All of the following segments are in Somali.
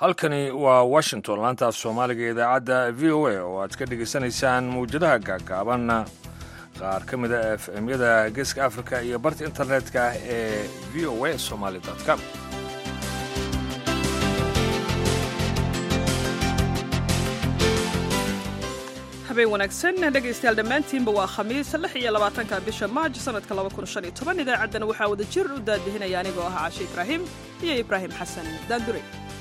halkani waa washington laantaaf soomaaliga idaacadda v o a oo aad ka dhegaysanaysaan mawjadaha gaagaaban qaar ka mida f m-yada geeska africa iyo barta internetka ee v o a somaly com habeen wanaagsan dhegaystayaal dhammaantiinba waa khamiis lix iyo labaatanka bisha maaj sanadka laba kun shan iyo toban idaacaddana waxaa wada jir u daadihinaya anigoo ah cashe ibraahim iyo ibraahim xasan daandure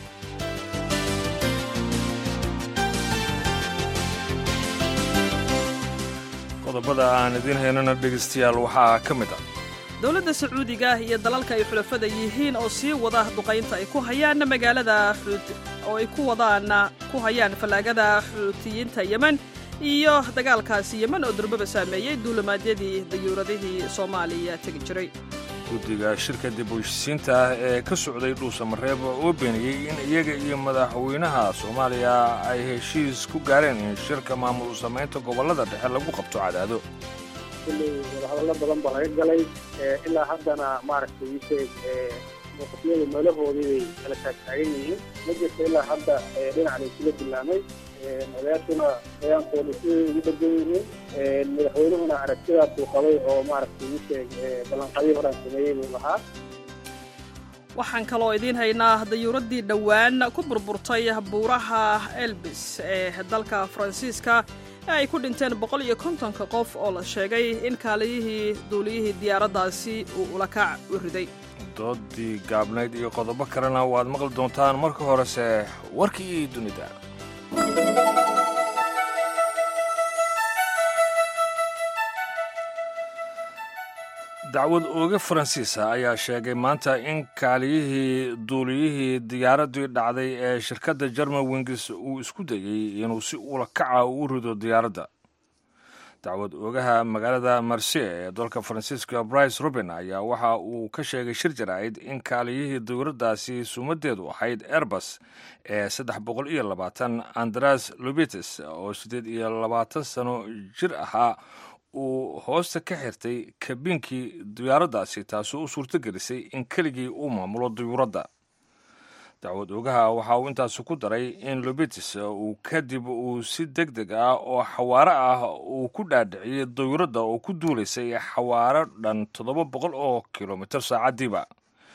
qodobada aan idiin haynana dhegaystayaal waxaa ka mid ah dowladda sacuudiga iyo dalalka ay xulafada yihiin oo sii wada duqaynta ay ku hayaan magaalada oo ay ku wadaana ku hayaan fallaagada xuutiyiinta yemen iyo dagaalkaasi yemen oo durbaba saameeyey duulimaadyadii dayuuradihii soomaaliya tegi jiray guddiga shirka dib u heshisiinta ah ee ka socday dhuusamareeb oo beeniyey in iyaga iyo madaxweynaha soomaaliya ay heshiis ku gaareen in shirka maamul u samaynta gobollada dhexe lagu qabto cadaado kulley wadahadallo badan baa laga galay ilaa haddana maaragtay isheeg muuqafyadu meelahoodii bay kala taagtaagan yihiin ma jirto ilaa hadda dhinac la isula bilaamay odayaashuna bayaankooda siday ugu dhegan yihiin madaxweynuhuna aragtidaasuu qabay oo maaragtay isheeg ballanqadyo horaan sameeyey buu lahaa waxaan kaloo idiin haynaa dayuuraddii dhowaan ku burburtay buuraha elbis ee dalka faransiiska ee ay ku dhinteen boqol iyo kontonka qof oo la sheegay in kaaliyihii duuliyihii diyaaraddaasi uu ulakac u riday doodii gaabnayd iyo qodobo kalena waad maqli doontaan marka horese warkii dunida dacwad ooge faransiisa ayaa sheegay maanta in kaaliyihii duuliyihii diyaaraddii dhacday ee shirkadda jerman wingis uu isku dayey inuu si ulakaca u rido diyaaradda dacwad oogaha magaalada marsiye ee dalka faransiiska brice ruben ayaa waxa uu ka sheegay shir jaraa'id in kaaliyihii dawladdaasi sumadeedu ahayd airbus ee saddex boqol iyo labaatan andras lobites oo siddeed iyo labaatan sano jir ahaa uu hoosta ka xirtay kabiinkii diyaaraddaasi taasoo u suurto gelisay in keligii uu maamulo diyuuradda dacwad oogaha waxa uu intaasi ku daray in lobitis uu kadib uu si deg deg ah oo xawaaro ah uu ku dhaadhiciyey dayuuradda oo ku duulaysay xawaaro dhan toddoba boqol oo kilomitir saacaddiiba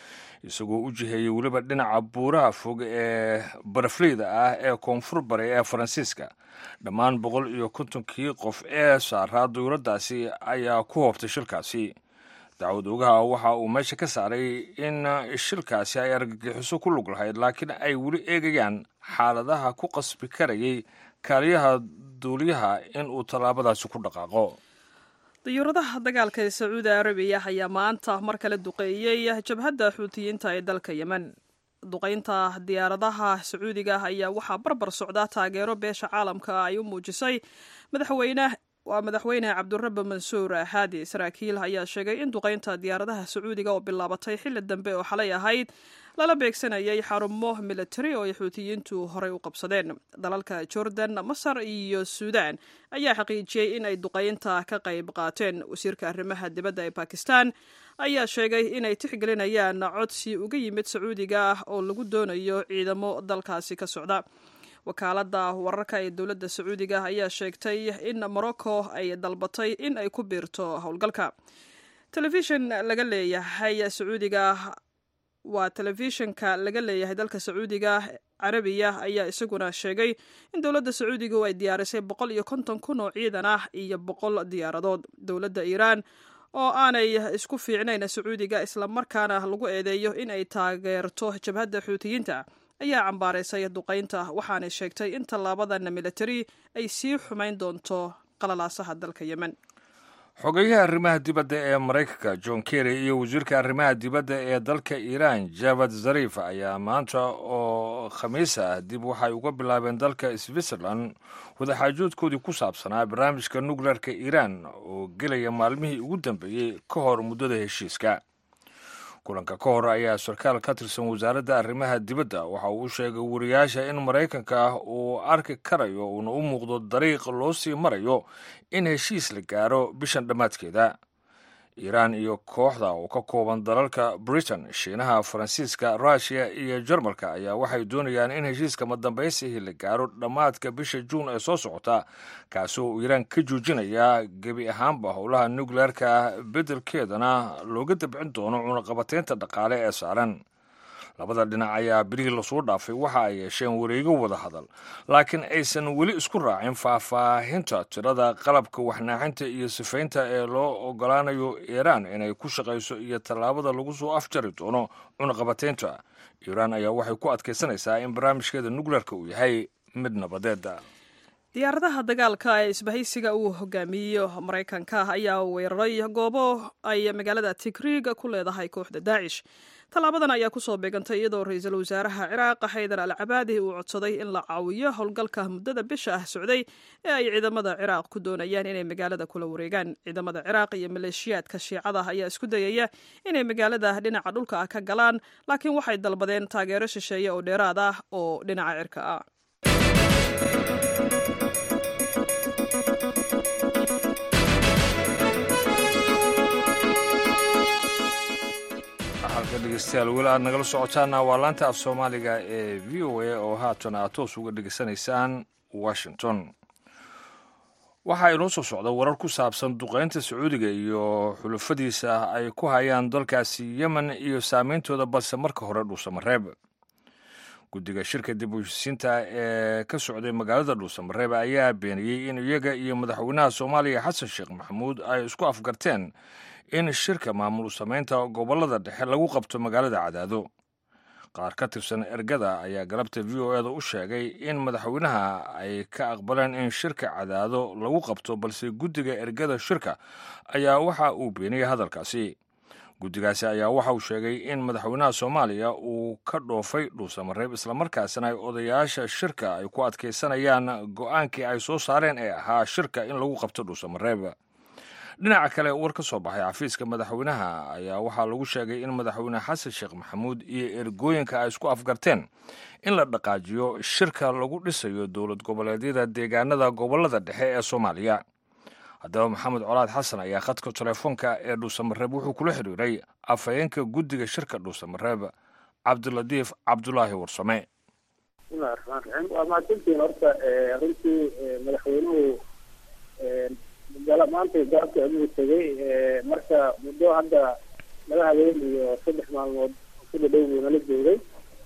isagoo u jiheeyey weliba dhinaca buuraha fog ee barafleyda ah ee koonfur bari ee faransiiska dhammaan boqol iyo kontonkii qof ee saaraa dayuuraddaasi ayaa ku hoobtay shilkaasi dacwad oogaha waxa uu meesha ka saaray in shilkaasi ay argagixiso ku lug lahayd laakiin ay weli eegayaan xaaladaha ku qasbi karayay kaaliyaha duuliyaha in uu tallaabadaasi ku dhaqaaqo dayuuradaha dagaalka ee sacuudi arabiya ayaa maanta mar kale duqeeyey jabhadda xuutiyiinta ee dalka yemen duqaynta diyaaradaha sacuudiga ayaa waxaa barbar socdaa taageero beesha caalamka ay u muujisay madaxweyne waa madaxweyne cabdurabe mansuur haadi saraakiil ayaa sheegay in duqaynta diyaaradaha sacuudiga oo bilaabatay xilli dambe oo xalay ahayd lala beegsanayay xarumo militari oo ay xuutiyiintu horey u qabsadeen dalalka jordan masar iyo suudan ayaa xaqiijiyey in ay duqaynta ka qayb qaateen wasiirka arrimaha dibadda ee bakistan ayaa sheegay inay tixgelinayaan codsi uga yimid sacuudiga ah oo lagu doonayo ciidamo dalkaasi ka socda wakaaladda wararka ee dowladda sacuudiga ayaa sheegtay in morocco ay dalbatay in ay ku biirto howlgalka telefishin laga leeyahay sacuudiga waa telefishinka laga leeyahay dalka sacuudiga carabiya ayaa isaguna sheegay in dowladda sacuudiga ay diyaarisay boqol iyo konton kun oo ciidan ah iyo boqol diyaaradood dowladda iiraan oo aanay isku fiicnayn sacuudiga islamarkaana lagu eedeeyo in ay taageerto jabhadda xuutiyiinta ayaa cambaaraysay duqaynta waxaanay sheegtay in tallaabadan militari ay sii xumayn doonto qalalaasaha dalka yemen xogeyaha arrimaha dibadda ee maraykanka john kerry iyo wasiirka arrimaha dibadda ee dalka iiraan javad zarif ayaa maanta oo khamiis ah dib waxay uga bilaabeen dalka switzerland wadaxaajoodkoodii ku saabsanaa barnaamijka nukleerka iiraan oo gelaya maalmihii ugu dambeeyey ka hor muddada heshiiska kulanka ka hor ayaa sarkaal ka tirsan wasaaradda arrimaha dibadda waxa uu u sheegay wariyaasha in maraykanka uu arki karayo uuna u muuqdo dariiq loo sii marayo in heshiis la gaaro bishan dhammaadkeeda iiraan iyo kooxda oo ka kooban dalalka britain shiinaha faransiiska russiya iyo jarmalka ayaa waxay doonayaan in heshiiska madambaysihi la gaaro dhammaadka bisha juun ee soo socota kaasoo uu iiraan ka joojinaya gebi ahaanba howlaha nukleerka beddelkeedana looga dabcin doono cunaqabateynta dhaqaale ee saaran labada dhinac ayaa birihii lasoo dhaafay waxa ay yeesheen wareego wada hadal laakiin aysan weli isku raacin faahfaahinta tirada qalabka waxnaaxinta iyo sifaynta ee loo ogolaanayo iiraan inay ku shaqayso iyo tallaabada lagu soo afjari doono cunaqabateynta iiraan ayaa waxay ku adkaysanaysaa in barnaamijkeeda nukleerka uu yahay mid nabadeeda diyaaradaha dagaalka ee isbahaysiga uu hogaamiyo maraykanka ayaa weeraray goobo ay magaalada tigriig ku leedahay kooxda daacish tallaabadan ayaa kusoo beegantay iyadoo ra-iisul wasaaraha ciraaq xaydar al cabaadi uu codsaday in la caawiyo howlgalka muddada bisha ah socday ee ay ciidamada ciraaq ku doonayaan inay magaalada kula wareegaan ciidamada ciraaq iyo maleeshiyaadka shiicada ayaa isku dayaya inay magaalada dhinaca dhulka ah ka galaan laakiin waxay dalbadeen taageero shisheeye oo dheeraad ah oo dhinaca cirka ah halka dhegeystayaal weli aad nagala socotaana waa laanta af soomaaliga ee v o a oo haatan aad toos uga dhegeysanaysaan washington waxaa inoo soo socda warar ku saabsan duqeynta sacuudiga iyo xulufadiisa ay ku hayaan dalkaasi yemen iyo saameyntooda balse marka hore dhuusamareeb guddiga shirka dib u heshisiinta ee ka socday magaalada dhuusamareeb ayaa beeniyey in iyaga iyo madaxweynaha soomaaliya xasan sheekh maxamuud ay isku afgarteen in shirka maamul samaynta gobollada dhexe lagu qabto magaalada cadaado qaar ka tirsan ergada ayaa galabta v o eda u sheegay in madaxweynaha ay ka aqbaleen in shirka cadaado lagu qabto balse guddiga ergada shirka ayaa waxa uu beeniyey hadalkaasi guddigaasi ayaa waxa uu sheegay in madaxweynaha soomaaliya uu ka dhoofay dhuusamareeb islamarkaasina ay odayaasha shirka ay ku adkaysanayaan go'aankii ay soo saareen ee ahaa shirka in lagu qabto dhuusamareeb dhinaca kale war ka soo baxay xafiiska madaxweynaha ayaa waxaa lagu sheegay in madaxweyne xasan sheekh maxamuud iyo ergooyinka ay isku afgarteen in la dhaqaajiyo shirka lagu dhisayo dowlad goboleedyada deegaanada gobollada dhexe ee soomaaliya haddaba maxamed colaad xasan ayaa khadka telefoonka ee dhuusamareeb wuxuu kula xiriiray afhayeenka guddiga shirka dhuusamareeb cabdilatiif cabdulaahi warsame bismillahi raxmaan raxiim waa mahadsantiin horta runtii madaxweynuhu maanta gaabka adugu tegay marka muddo hadda laba habeen iyo saddex maalmood ku dhadhow buu nala joogay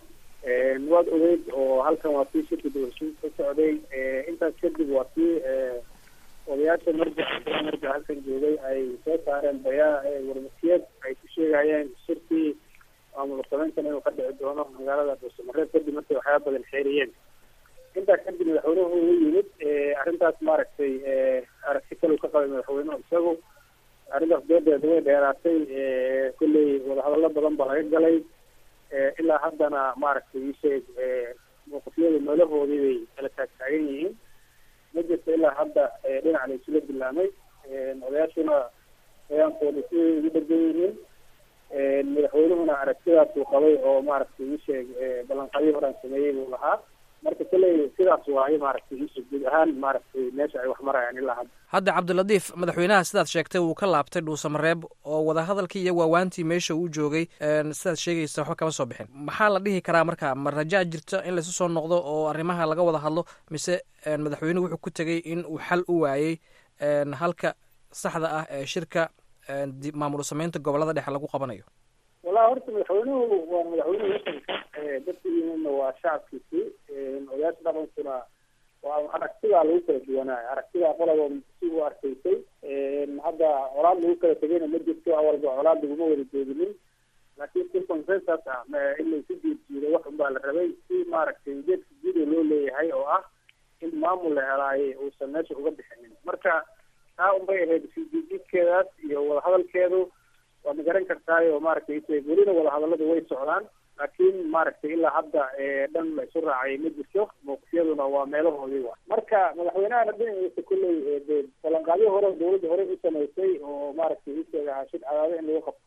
waad ogeyd oo halkan waa kii shirka dawashiin ka socday intaas kadib waa kii odayaasha marja marja halkan joogay ay soo saareen bayaa warmasiyad ay ku sheegayeen shirkii maamul samayntan inuu ka dhici doono magaalada dhuusamareeb kadib markay waxyaaba badan xeeriyeen intaas kadib madaxweynuhu u yimid arrintaas maaragtay aragti kale ka qabay madaxweynuhu isagu arrintaas doodeeda way dheeraatay kolley wadahadallo badan ba laga galay ilaa haddana maaragtay isheeg mawqifyada meelahoodii bay kala taagtaagan yihiin ma jirto ilaa hadda dhinac la isula dilaamay odayaashuna bayaankooda siday ugu dhegan yihiin madaxweynuhuna aragtidaasuu qabay oo maaragtay isheeg ballanqadyo horaan sameeyey buu lahaa marka kolley sidaas waayo maaragtay isheeg guud ahaan maaragtay meesha ay wax marayaan ilaa hadda hadda cabdilatiif madaxweynaha sidaad sheegtay wuu ka laabtay dhuusamareeb oo wadahadalkii iyo waawaantii meesha uu joogay sidaad sheegaysa waxba kama soo bixin maxaa la dhihi karaa marka ma rajaa jirta in laysu soo noqdo oo arrimaha laga wada hadlo mise madaxweynuhu wuxuu ku tegey in uu xal u waayey halka saxda ah ee shirka maamul samaynta gobolada dhexe lagu qabanayo wallahi horta madaxweynuhu waa madaxweynuhu wadanka dadka yimidna waa shacabkiisii odayaasha dhaqankuna waa aragtidaa lagu kala duwanaayo aragtidaa qolaba si u arkaysay hadda colaad lagu kala tegayna ma jirto awalba colaad laguma wada jooginin laakiin si consensus ah in laysu jiirjiiro wax unbaa la rabay si maaragtay ujeedka guuda loo leeyahay oo ah in maamul la helaaye uusan meesha uga bixinin marka taa unbay ahayd sijiidkeedaas iyo wadahadalkeedu waa ma garan kartaayo maaragtay welina wadahadaladu way socdaan laakiin maaragtay ilaa hadda dhan la isu raacay ma jirto mawqifyaduna waa meelahoodii wa marka madaxweynahana dhinaciisa kolley de ballanqaadyo hore dawladda hore u samaysay oo maaragtay isheegaha shir cadaado in lagu qabto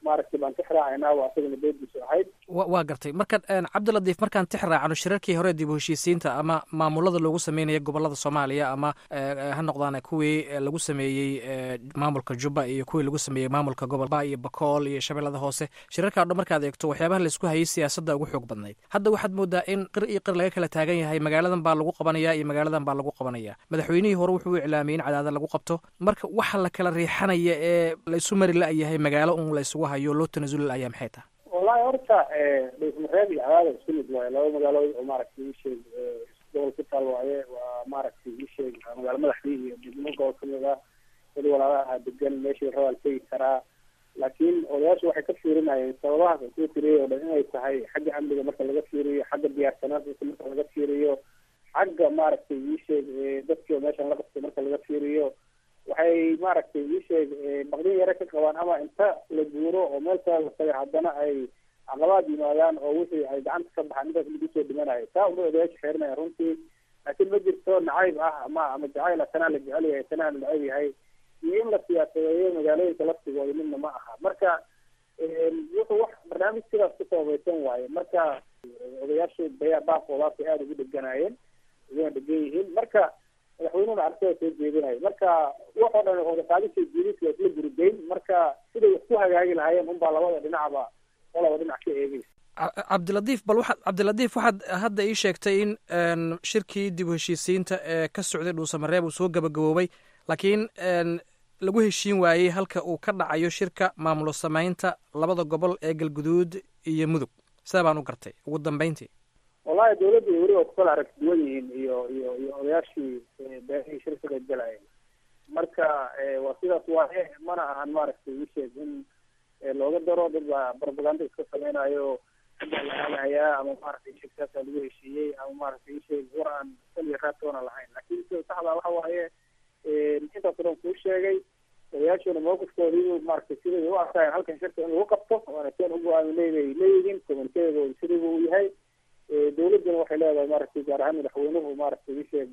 maaragtay baan ka xiraacaynaa waa asagana beediisu ahayd wa waa gartay marka cabdiladiif markaan tix raacno shirarkii hore dib u heshiisiinta ama maamulada loogu sameynaya gobolada soomaaliya ama ha noqdaan kuwii lagu sameeyey maamulka jubba iyo kuwii lagu sameeyey maamulka gobolba iyo bakool iyo shabeellada hoose shirarkaa o dhan markaad eegto waxyaabaha laisku hayay siyaasadda ugu xoog badnayd hadda waxaad moodaa in qir iyo qir laga kala taagan yahay magaaladan baa lagu qabanaya iyo magaaladan baa lagu qabanaya madaxweynihii hore wuxuu u iclaamiyey in cadaada lagu qabto marka waxa la kala riixanaya ee laysu mari la-yahay magaalo un laysugu hayo loo tanasuli la-ayaa maxay tahay wallahi horta dhuusmareeb iyo cadaada isku mid waaye laba magaalood oo maaragtay isheeg gobol ku taal waaye waa maaragtay isheeg magaalo madaxdii iyo degmo gobol kamid ah weli walaalaha degan meeshii rabaal tegi karaa laakiin odayaashu waxay ka fiirinayeen sababahaas soo tiriyay oo dhan inay tahay xagga amniga marka laga fiiriyo xagga diyaarsanaanta marka laga fiiriyo xagga maaragtay isheeg dadkii oo meeshan la qabtay marka laga fiiriyo waxay maaragtay isheeg baqdin yare ka qabaan ama inta la guuro oo meel kale la tagay haddana ay caqabaad yimaadaan oo wixii ay gacanta ka baxaan intaas lagu soo dhimanayo saa unba odayaasha xeerinaya runtii laakiin ma jirto nacayb ah ama ama jacayl tanaa la jecel yahay tanaa la necab yahay iyo in la siyaasadeeyo magaalooyinka laftigooda midna ma aha marka wuxuu wax barnaamij sidaas ku sababaysan waaye marka odayaashu bayaa baaqoodaasay aada ugu dheganaayeen uguna dhegan yihiin marka madaxweynuhuna arrintada soo jeedinayo marka waxoo dhan odaqaadisha jiidis waa isla guridayn marka siday wax ku hagaagi lahaayeen unbaa labada dhinacba qolaba dhinac ka eegeysa cabdiladiif bal waxaad cabdiladiif waxaad hadda ii sheegtay in shirkii dib u heshiisiinta ee ka socday dhuusamareeb uu soo gabagaboobay laakiin lagu heshiin waayey halka uu ka dhacayo shirka maamulo samaynta labada gobol ee galguduud iyo mudug sidaa baan u gartay ugu dambeyntii wallahi dawladda weli waa kukala arag duwan yihiin iyo iyo iyo odayaashii beerihii shir ka qayb galayeen marka waa sidaas waaye mana ahan maaragtay isheeg in looga daro dad baa propaganda iska sameynayo hadda la aadahayaa ama maaragtay isheeg saasaa lagu heshiiyey ama maaragtay isheeg war aan saliya raadtoona lahayn laakiin sida saxda waxa waaye intaas o dhan kuu sheegay odayaashuna mawqifkoodii maaragtay siday u arkaayeen halkan shirka in lagu qabto waana seen ugu aaminay bay leeyihiin communikeegooda sidayba uu yahay dawladduna waxay leedahay maaragtay gaar ahaan madaxweynuhu maaragtay isheeg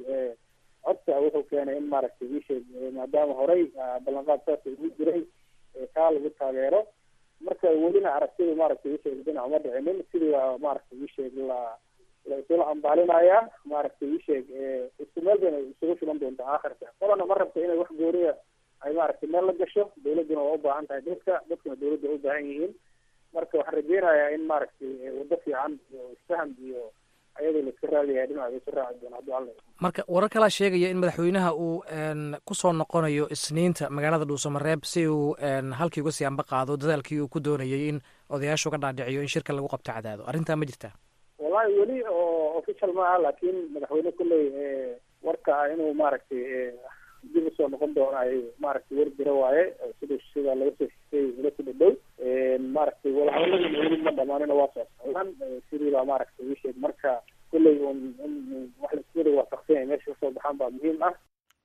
codka wuxuu keenay in maaragtay isheeg maadaama horey ballanqaad saasa ugu jiray kaa lagu taageero marka welina aragtida maaragtay isheeg dhinac uma dhicinin sidii baa maaragtay isheeg la la isula ambaalinayaa maaragtay isheeg isku meel bayna isugu filan doonta aakhirka qolana ma rabta inay wax gooriya ay maaragtay meel la gasho dawladduna waa u baahan tahay dadka dadkuna dawladda u baahan yihiin marka waxaan rajeynayaa in maaragtay waddo fiican iyo isfaham iyo ayadoo la iska raadiyaya dhinaca isu raaci doona hadduu alla marka warar kalaa sheegaya in madaxweynaha uu kusoo noqonayo isniinta magaalada dhuusamareeb si uu halkii uga sii amba qaado dadaalkii uu ku doonayay in odayaashu uga dhaadhiciyo in shirka lagu qabto cadaado arrintaa ma jirtaa wallahi weli oo official ma aha laakiin madaxweyne kulley warka ah inuu maaragtay dib usoo noqon doono ay maaragtay war jira waaye sida sida laga soo xisay ila ku dhadhow maaragtay walahadaladina weli ma dhamaanina waa soo socdaan sidii baa maaragtay ii sheeg marka kulley un in wax laiswada waafaqsan yahay meesha kasoo baxaan baa muhiim ah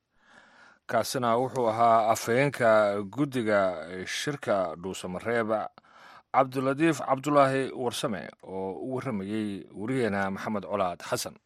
kaasina wuxuu ahaa afhayeenka guddiga shirka dhuusamareeb cabdiladiif cabdulaahi warsame oo u warramayey wariyeena maxamed colaad xasan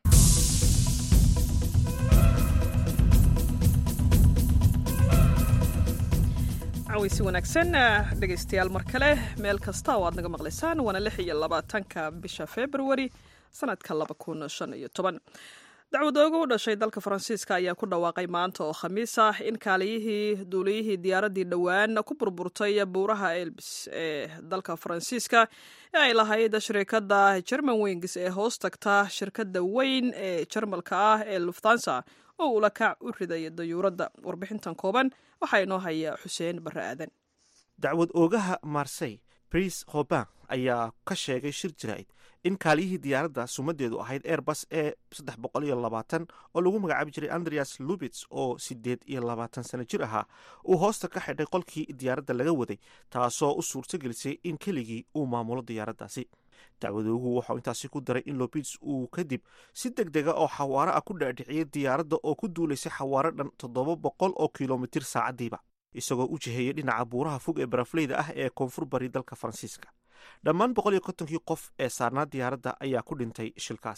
caweysi wanaagsan dhegaystayaal mar kale meel kasta oo aad naga maqlaysaan waana lix iyo labaatanka bisha februari sanadka laba kun shan iyo toban dacwadooga u dhashay dalka faransiiska ayaa ku dhawaaqay maanta oo khamiis ah in kaaliyihii duuliyihii diyaaraddii dhowaan ku burburtay buuraha elbis ee dalka faransiiska ee ay lahayd shirkadda german wings ee hoos tagta shirkadda weyn ee jarmalka ah ee luftansa oo ula kac u riday dayuuradda warbixintan kooban waxaa inoo haya xuseen barre aadan dacwad oogaha marsey bris hoban ayaa ka sheegay shir jaraa'id in kaaliyihii diyaaradda sumadeedu ahayd airbus ee saddex boqol iyo labaatan oo lagu magacaabi jiray andreas lubits oo sideed iyo labaatan sano jir ahaa uu hoosta ka xidhay qolkii diyaaradda laga waday taasoo u suurtagelisay in keligii uu maamulo diyaaraddaasi dacwadoogu waxau intaasi ku daray in lobits uu kadib si deg dega oo xawaaro ah ku dhaadhiciyay diyaaradda oo ku duulaysay xawaaro dhan toddoba boqol oo kilomitir saacadiiba isagoo u jiheeyay dhinaca buuraha fog ee barafleyda ah ee koonfur bari dalka faransiiska dhammaan boqol iyo kontonkii qof ee saarnaa diyaaradda ayaa ku dhintay shilkaasi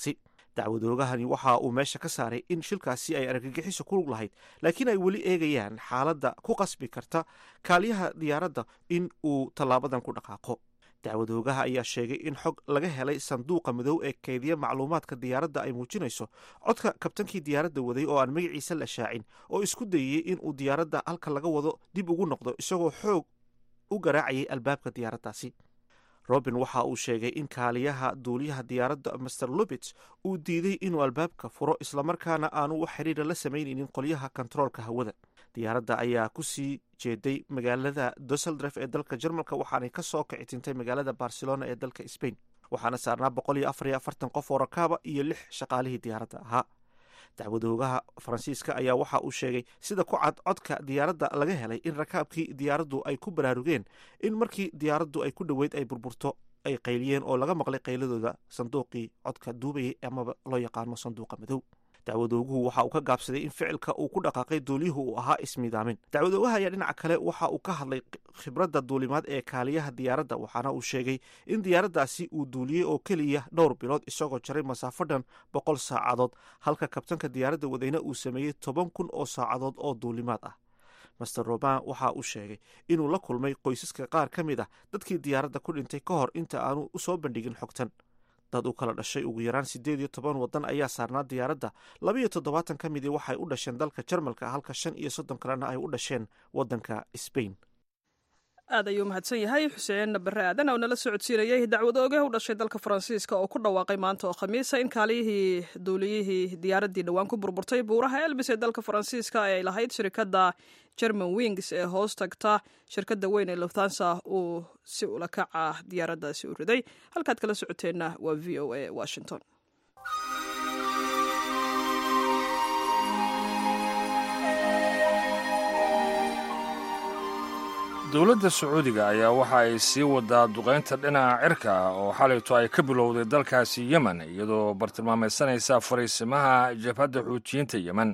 dacwadoogahani waxa uu meesha ka saaray in shilkaasi ay argagixiso ku lug lahayd laakiin ay weli eegayaan xaaladda ku qasbi karta kaaliyaha diyaaradda in uu tallaabadan ku dhaqaaqo dacwadoogaha ayaa sheegay in xog laga helay sanduuqa madow ee keydiya macluumaadka diyaaradda ay muujinayso codka kabtankii diyaaradda waday oo aan magaciisa la shaacin oo isku dayeyey in uu diyaaradda halka laga wado dib ugu noqdo isagoo xoog u garaacayay albaabka diyaaraddaasi robin waxa uu sheegay in kaaliyaha duuliyaha diyaaradda master lubits uu diiday inuu albaabka furo islamarkaana aanu wax xiriira la samaynaynin qolyaha kontaroolka hawada diyaaradda ayaa ku sii jeeday magaalada dusseldref ee dalka jarmalka waxaanay ka soo kici tintay magaalada barcelona ee dalka sbain waxaana saarnaa boqol iyo afar iyo afartan qof oo rakaaba iyo lix shaqaalihii diyaaradda ahaa dacwadoogaha faransiiska ayaa waxa uu sheegay sida ku cad codka diyaaradda laga helay in rakaabkii diyaaraddu ay ku baraarugeen in markii diyaaraddu ay ku dhoweyd ay burburto ay qayliyeen oo laga maqlay qayladooda sanduuqii codka duubayay amaba loo yaqaano sanduuqa madow dacwadooguhu waxa uu ka gaabsaday in ficilka uu ku dhaqaaqay duuliyuhu uu ahaa ismiidaamin dacwadoogaha ayaa dhinaca kale waxa uu ka hadlay khibradda duulimaad ee kaaliyaha diyaaradda waxaana uu sheegay in diyaaraddaasi uu duuliyey oo keliya dhowr bilood isagoo jaray masaafo dhan boqol saacadood halka kabtanka diyaaradda wadayna uu sameeyey toban kun oo saacadood oo duulimaad ah master roban waxa uu sheegay inuu la kulmay qoysaska qaar ka mid ah dadkii diyaaradda ku dhintay ka hor inta aanu u soo bandhigin xogtan dad u kala dhashay ugu yaraan siddeed iyo toban waddan ayaa saarnaa diyaaradda labaiyo toddobaatan ka midii waxay u dhasheen dalka jarmalka halka shan iyo soddon kalena ay u dhasheen waddanka sbain aad ayuu mahadsan yahay xuseen bare aadan oo nala socodsiinayay dacwadooge u dhashay dalka faransiiska oo ku dhawaaqay maanta oo khamiisa in kaaliyihii duuliyihii diyaaraddii dhowaan ku burburtay buuraha elbis ee dalka faransiiska ay lahayd shirikadda german wings ee hoos tagta shirkadda weyn ee luftansa uu si ula kaca diyaaraddaasi u riday halkaad kala socoteenna waa v o a washington dowladda sacuudiga ayaa waxa ay sii wadaa duqaynta dhinaca cirka oo xalayto ay ka bilowday dalkaasi yemen iyadoo bartilmaameedsanaysa fariisimaha jabhadda xuutiyiinta yemen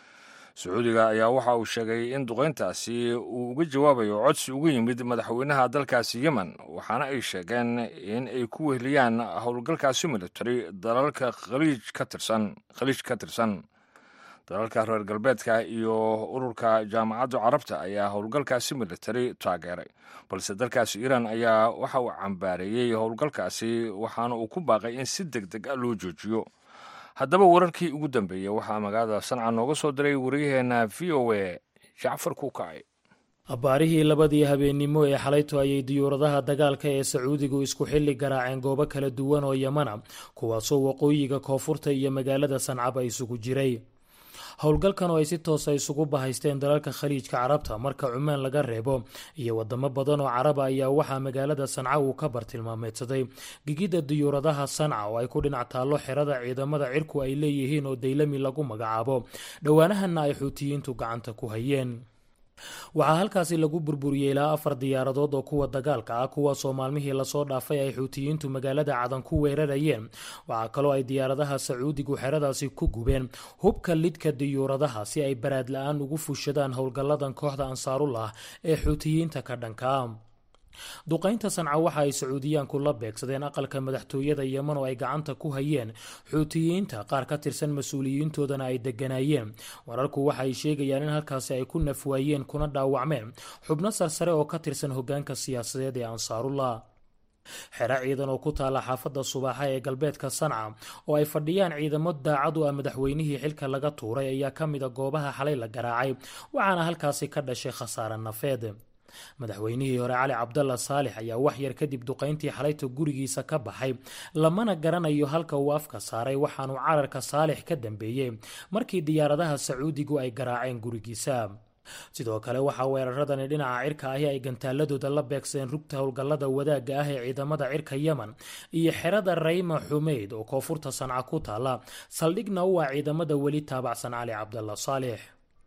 sacuudiga ayaa waxa uu sheegay in duqayntaasi uu uga jawaabayo codsi uga yimid madaxweynaha dalkaasi yemen waxaana ay sheegeen in ay ku weheliyaan howlgalkaasi military dalalka khaliij ka tirsan khaliij ka tirsan dalalka reer galbeedka iyo ururka jaamacadda carabta ayaa howlgalkaasi military taageeray balse dalkaasi iiraan ayaa waxa uu cambaareeyey howlgalkaasi waxaana uu ku baaqay in si deg deg a loo joojiyo haddaba wararkii ugu dambeeyey waxaa magaalada sanca nooga soo diray waryaheena v o a jacfar kuukacay abbaarihii labadii habeennimo ee xalayto ayay diyuuradaha dagaalka ee sacuudigu isku xilli garaaceen goobo kala duwan oo yemana kuwaasoo waqooyiga koonfurta iyo magaalada sancaba isugu jiray howlgalkan oo ay si toosa isugu bahaysteen dalalka khaliijka carabta marka cumaan laga reebo iyo wadamo badan oo caraba ayaa waxaa magaalada sanca uu ka bartilmaameedsaday gigidda diyuuradaha sanca oo ay ku dhinac taallo xerada ciidamada cirku ay leeyihiin oo daylami lagu magacaabo dhowaanahanna ay xuutiyiintu gacanta ku hayeen waxaa halkaasi lagu burburiyey ilaa afar diyaaradood oo kuwa dagaalka ah kuwaasoo maalmihii lasoo dhaafay ay xuutiyiintu magaalada cadan ku weerarayeen waxaa kaloo ay diyaaradaha sacuudigu xeradaasi ku gubeen hubka lidka diyuuradaha si ay baraad la-aan ugu fushadaan howlgalladan kooxda ansaarullah ee xuutiyiinta ka dhankaa duqaynta sanca waxa ay sacuudiyaanku la beegsadeen aqalka madaxtooyada yeman oo ay gacanta ku hayeen xuutiyiinta qaar ka tirsan mas-uuliyiintoodana ay deganaayeen wararku waxa ay sheegayaan in halkaasi ay ku nafwaayeen kuna dhaawacmeen xubno sarsare oo ka tirsan hogaanka siyaasadeed ee ansaarullah xero ciidan oo ku taala xaafadda subaaxa ee galbeedka sanca oo ay fadhiyaan ciidamo daacad u ah madaxweynihii xilka laga tuuray ayaa ka mida goobaha xalay la garaacay waxaana halkaasi ka dhashay khasaare nafeed madaxweynihii hore cali cabdalla saalix ayaa wax yar kadib duqayntii xalayta gurigiisa ka baxay lamana garanayo halka uu afka saaray waxaanuu cararka saalix ka dambeeyey markii diyaaradaha sacuudigu ay garaaceen gurigiisa sidoo kale waxaa weeraradani dhinaca cirka ahi ay gantaaladooda la beegsadeen rugta howlgallada wadaagga ah ee ciidamada cirka yemen iyo xerada rayma xumeyd oo koonfurta sanca ku taala saldhigna u ah ciidamada weli taabacsan cali cabdalla saalix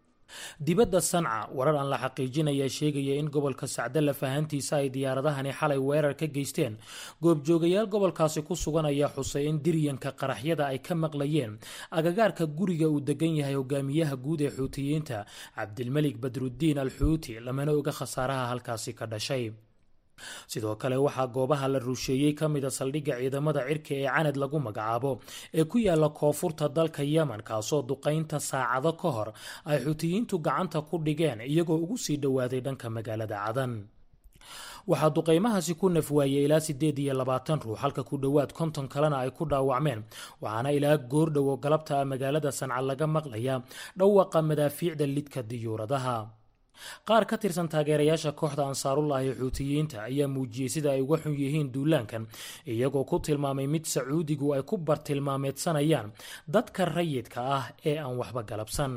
dibadda sanca warar aan la xaqiijinaya sheegaya in gobolka sacde lafahantiisa ay diyaaradahani xalay weerar ka geysteen goobjoogayaal gobolkaasi ku sugan ayaa xusay in diryanka qaraxyada ay ka maqlayeen agagaarka guriga uu degan yahay hogaamiyaha guud ee xuutiyiinta cabdilmelik badruddiin al xuuti lamana oga khasaaraha halkaasi ka dhashay sidoo kale waxaa goobaha la rusheeyey ka mida saldhigga ciidamada cirka ee canad lagu magacaabo ee ku yaala koonfurta dalka yemen kaasoo duqaynta saacado ka hor ay xutiyiintu gacanta ku dhigeen iyagoo ugu sii dhowaaday dhanka magaalada cadan waxaa duqaymahaasi ku nafwaayey ilaa siddeed iyo labaatan ruux halka ku dhowaad konton kalena ay ku dhaawacmeen waxaana ilaa goordhowo galabta ah magaalada sanca laga maqlaya dhawaqa madaafiicda lidka diyuuradaha qaar ka tirsan taageerayaasha kooxda ansaarullahi xuutiyiinta ayaa muujiyey sida ay uga xun yihiin duulaankan iyagoo ku tilmaamay mid sacuudigu ay ku bartilmaameedsanayaan dadka rayidka ah ee aan waxba galabsan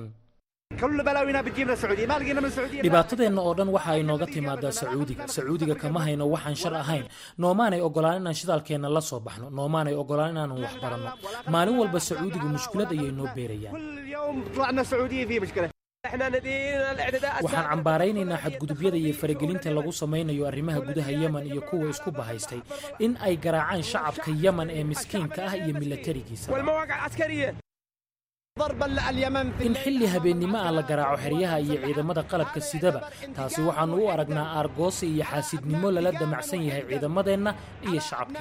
dhibaatadeenna oo dhan waxa ay nooga timaadaa sacuudiga sacuudiga kama hayno waxaan shar ahayn noomaanay ogolaan inaan shidaalkeenna la soo baxno noomaanay ogolaan inaanan wax baranno maalin walba sacuudigu mushkilad ayay noo beerayaan waxaan cambaaraynaynaa xadgudubyada iyo faragelinta lagu samaynayo arrimaha gudaha yemen iyo kuwa isku bahaystay in ay garaacaan shacabka yemen ee miskiinka ah iyo milatarigiisa in xilli habeennimo ah la garaaco xeryaha iyo ciidamada qalabka sidaba taasi waxaannu u aragnaa aargoose iyo xaasidnimo lala damacsan yahay ciidamadeenna iyo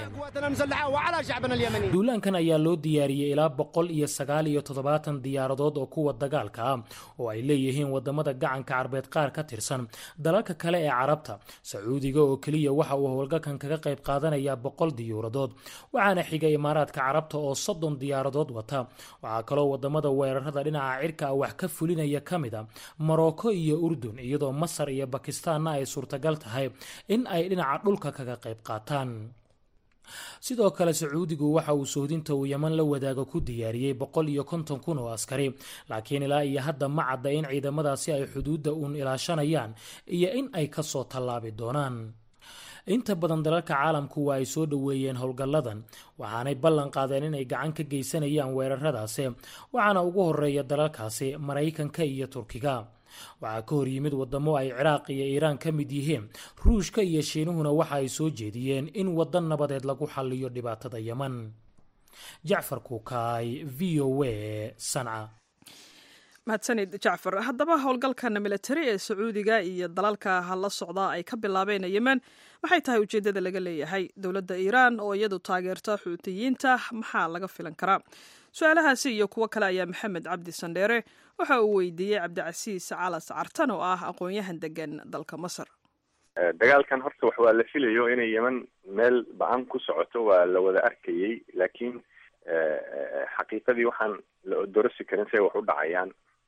shacabkeenna duulaankan ayaa loo diyaariyey ilaa boqol iyo sagaal iyo toddobaatan diyaaradood oo kuwa dagaalka ah oo ay leeyihiin wadamada gacanka carbeed qaar ka tirsan dalalka kale ee carabta sacuudiga oo keliya waxa uu howlgalkan kaga qayb qaadanayaa boqol diyuuradood waxaana xiga imaaraadka carabta oo soddon diyaaradood wata waxaa kaloo wadamada weerarada dhinaca cirka ah wax ka fulinaya ka mid a morocco iyo urdun iyadoo masar iyo bakistaanna ay suurtagal tahay in ay dhinaca dhulka kaga qayb qaataan sidoo kale sacuudigu waxa uu sohdinta uu yeman la wadaaga ku diyaariyey boqol iyo konton kun oo askari laakiin ilaa iyo hadda ma cadda in ciidamadaasi ay xuduudda uun ilaashanayaan iyo in ay kasoo tallaabi doonaan inta badan dalalka caalamku waa ay soo dhoweeyeen howlgalladan waxaanay ballan qaadeen inay gacan ka geysanayaan weeraradaasi waxaana ugu horeeya dalalkaasi maraykanka iyo turkiga waxaa ka hor yimid wadamo ay ciraaq iyo iiraan ka mid yihiin ruushka iyo shiinuhuna waxa ay soo jeediyeen in waddan nabadeed lagu xalliyo dhibaatada yeman jacfar kuukaay v o a sanca mahadsanid jacfar haddaba howlgalkan militari ee sacuudiga iyo dalalka la socdaa ay ka bilaabeen yemen maxay tahay ujeeddada laga leeyahay dowladda iiraan oo iyadu taageerta xuutiyiinta maxaa laga filan karaa su-aalahaasi iyo kuwo kale ayaa maxamed cabdi sandheere waxa uu weydiiyey cabdicasiis calas cartan oo ah aqoon-yahan degan dalka masar dagaalkan horta wax waa la filayo inay yemen meel ba-an ku socoto waa la wada arkayey laakiin xaqiiqadii waxaan la odorosi karin say wax u dhacayaan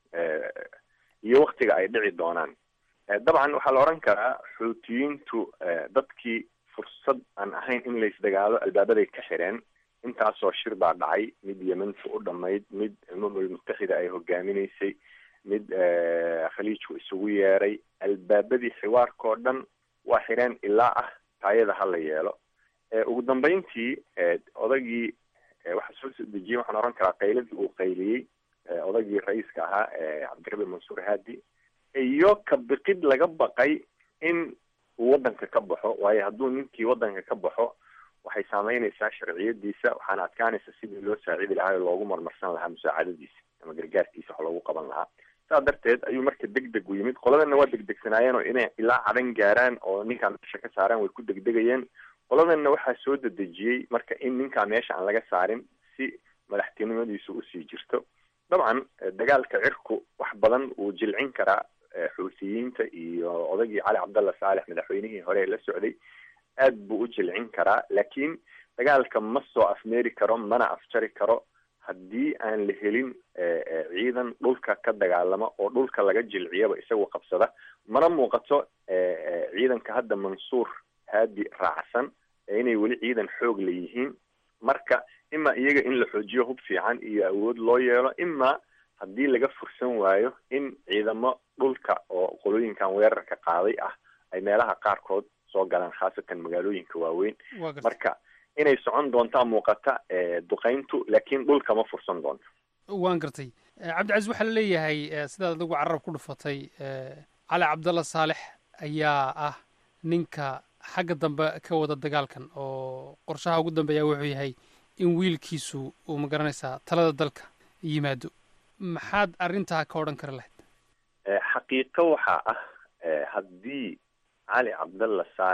iyo waktiga ay dhici doonaan dabcan waxaa la odhan karaa xuutiyiintu dadkii fursad aan ahayn in laysdagaalo albaabaday ka xireen intaasoo shir baa dhacay mid yementu u dhamayd mid umamul mutaxida ay hogaaminaysay mid khaliijku isugu yeeray albaabadii xiwaarkao dhan waa xireen ilaa ah taayada ha la yeelo ugu dambeyntii odagii waxaa soo soo dejiyey waxaan oran karaa qayladii uu qayliyey odagii ra-iiska ahaa cabdirabi mansuur haadi iyo ka biqid laga baqay in uu waddanka ka baxo waayo hadduu ninkii waddanka ka baxo waxay saameynaysaa sharciyadiisa waxaana adkaanaysa sidii loo saacidi lahaa oo loogu marmarsan lahaa musaacadadiisa ama gargaarkiisa wax loogu qaban lahaa saa darteed ayuu marka deg deg u yimid qoladana waa degdegsanaayeen oo inay ilaa cadan gaaraan oo ninkaan meesha ka saaraan way ku degdegayeen qoladanna waxaa soo dedejiyey marka in ninkaa meesha aan laga saarin si madaxtinimadiisu usii jirto dabcan dagaalka cirku wax badan wuu jilcin karaa xuutiyiinta iyo odagii cali cabdalla saalex madaxweynihii hore ee la socday aad buu u jilcin karaa laakiin dagaalka ma soo afmeeri karo mana afjari karo haddii aan la helin ciidan dhulka ka dagaalama oo dhulka laga jilciyaba isagu qabsada mana muuqato ciidanka hadda mansuur haadi raacsan inay weli ciidan xoog la yihiin marka ima iyaga in la xoojiyo hub fiican iyo awood loo yeelo ima haddii laga fursan waayo in ciidamo dhulka oo qolooyinkan weerarka qaaday ah ay meelaha qaarkood soo galaan khaasatan magaalooyinka waaweyn marka inay socon doontaa muuqata duqayntu laakiin dhulka ma fursan doonto waan gartay cabdicasiis waxaa la leeyahay sidaad adigu carab ku dhufatay cali cabdalla saalex ayaa ah ninka xagga dambe ka wada dagaalkan oo qorshaha ugu dambeeya wuxuu yahay in wiilkiisu uu ma garanaysaa talada dalka yimaado maxaad arrintaa ka odhan kari lahayd xaqiiqo waxaa ah haddii cali cabdalla saalex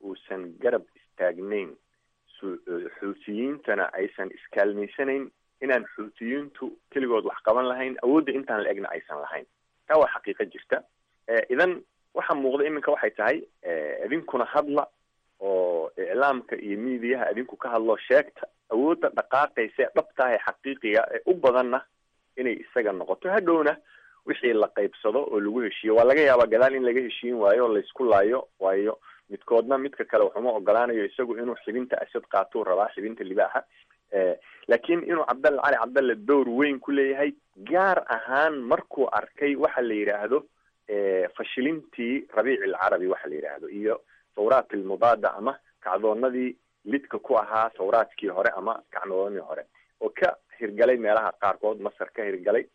uusan garab istaagnayn xuutiyiintana aysan iskaalmaysanayn inaan xuutiyiintu keligood wax qaban lahayn awoodda intaan la egna aysan lahayn taa waa xaqiiqo jirta idan waxaa muuqda iminka waxay tahay idinkuna hadla oo iclaamka iyo miidiyaha idinku ka hadlo sheegta awoodda dhaqaaqaysa ee dhabtaah ee xaqiiqiga ee u badanna inay isaga noqoto hadhowna wixii la qaybsado oo lagu heshiiyo waa laga yaabaa gadaal in laga heshiin waayo o laysku laayo waayo midkoodna midka kale waxuma ogolaanayo isagu inuu xibinta asad qaatuu rabaa xibinta libaaxa laakiin inuu cabdalla cali cabdalle dowr weyn ku leeyahay gaar ahaan markuu arkay waxa la yidhaahdo fashilintii rabiici alcarabi waxa la yidhaahdo iyo thawraat almudaada ama kacdoonadii lidka ku ahaa thawraadkii hore ama kacdoonadii hore oo ka hirgalay meelaha qaarkood masar ka hirgalay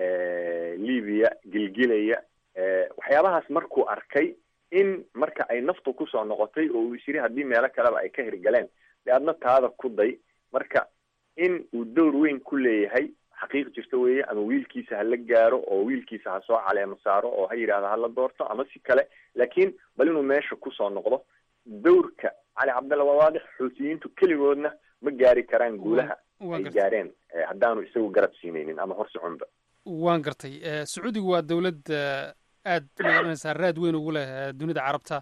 libiya gilgilaya waxyaabahaas markuu arkay in marka ay naftu kusoo noqotay oo uu isyiri haddii meelo kaleba ay ka hirgaleen de adna taada ku day marka in uu dowr weyn ku leeyahay xaqiiq jirta weeye ama wiilkiisa hala gaaro oo wiilkiisa ha soo caleemo saaro oo ha yidhahdo hala doorto ama si kale laakiin bal inuu meesha kusoo noqdo dowrka cali cabdalla waa waadix xuutiyiintu keligoodna ma gaari karaan guulaha ay gaareen haddaanu isagu garab siinaynin ama hor soconba waan gartay sacuudigu waa dowlad aad magaranaysaa raad weyn ugu leh dunida carabta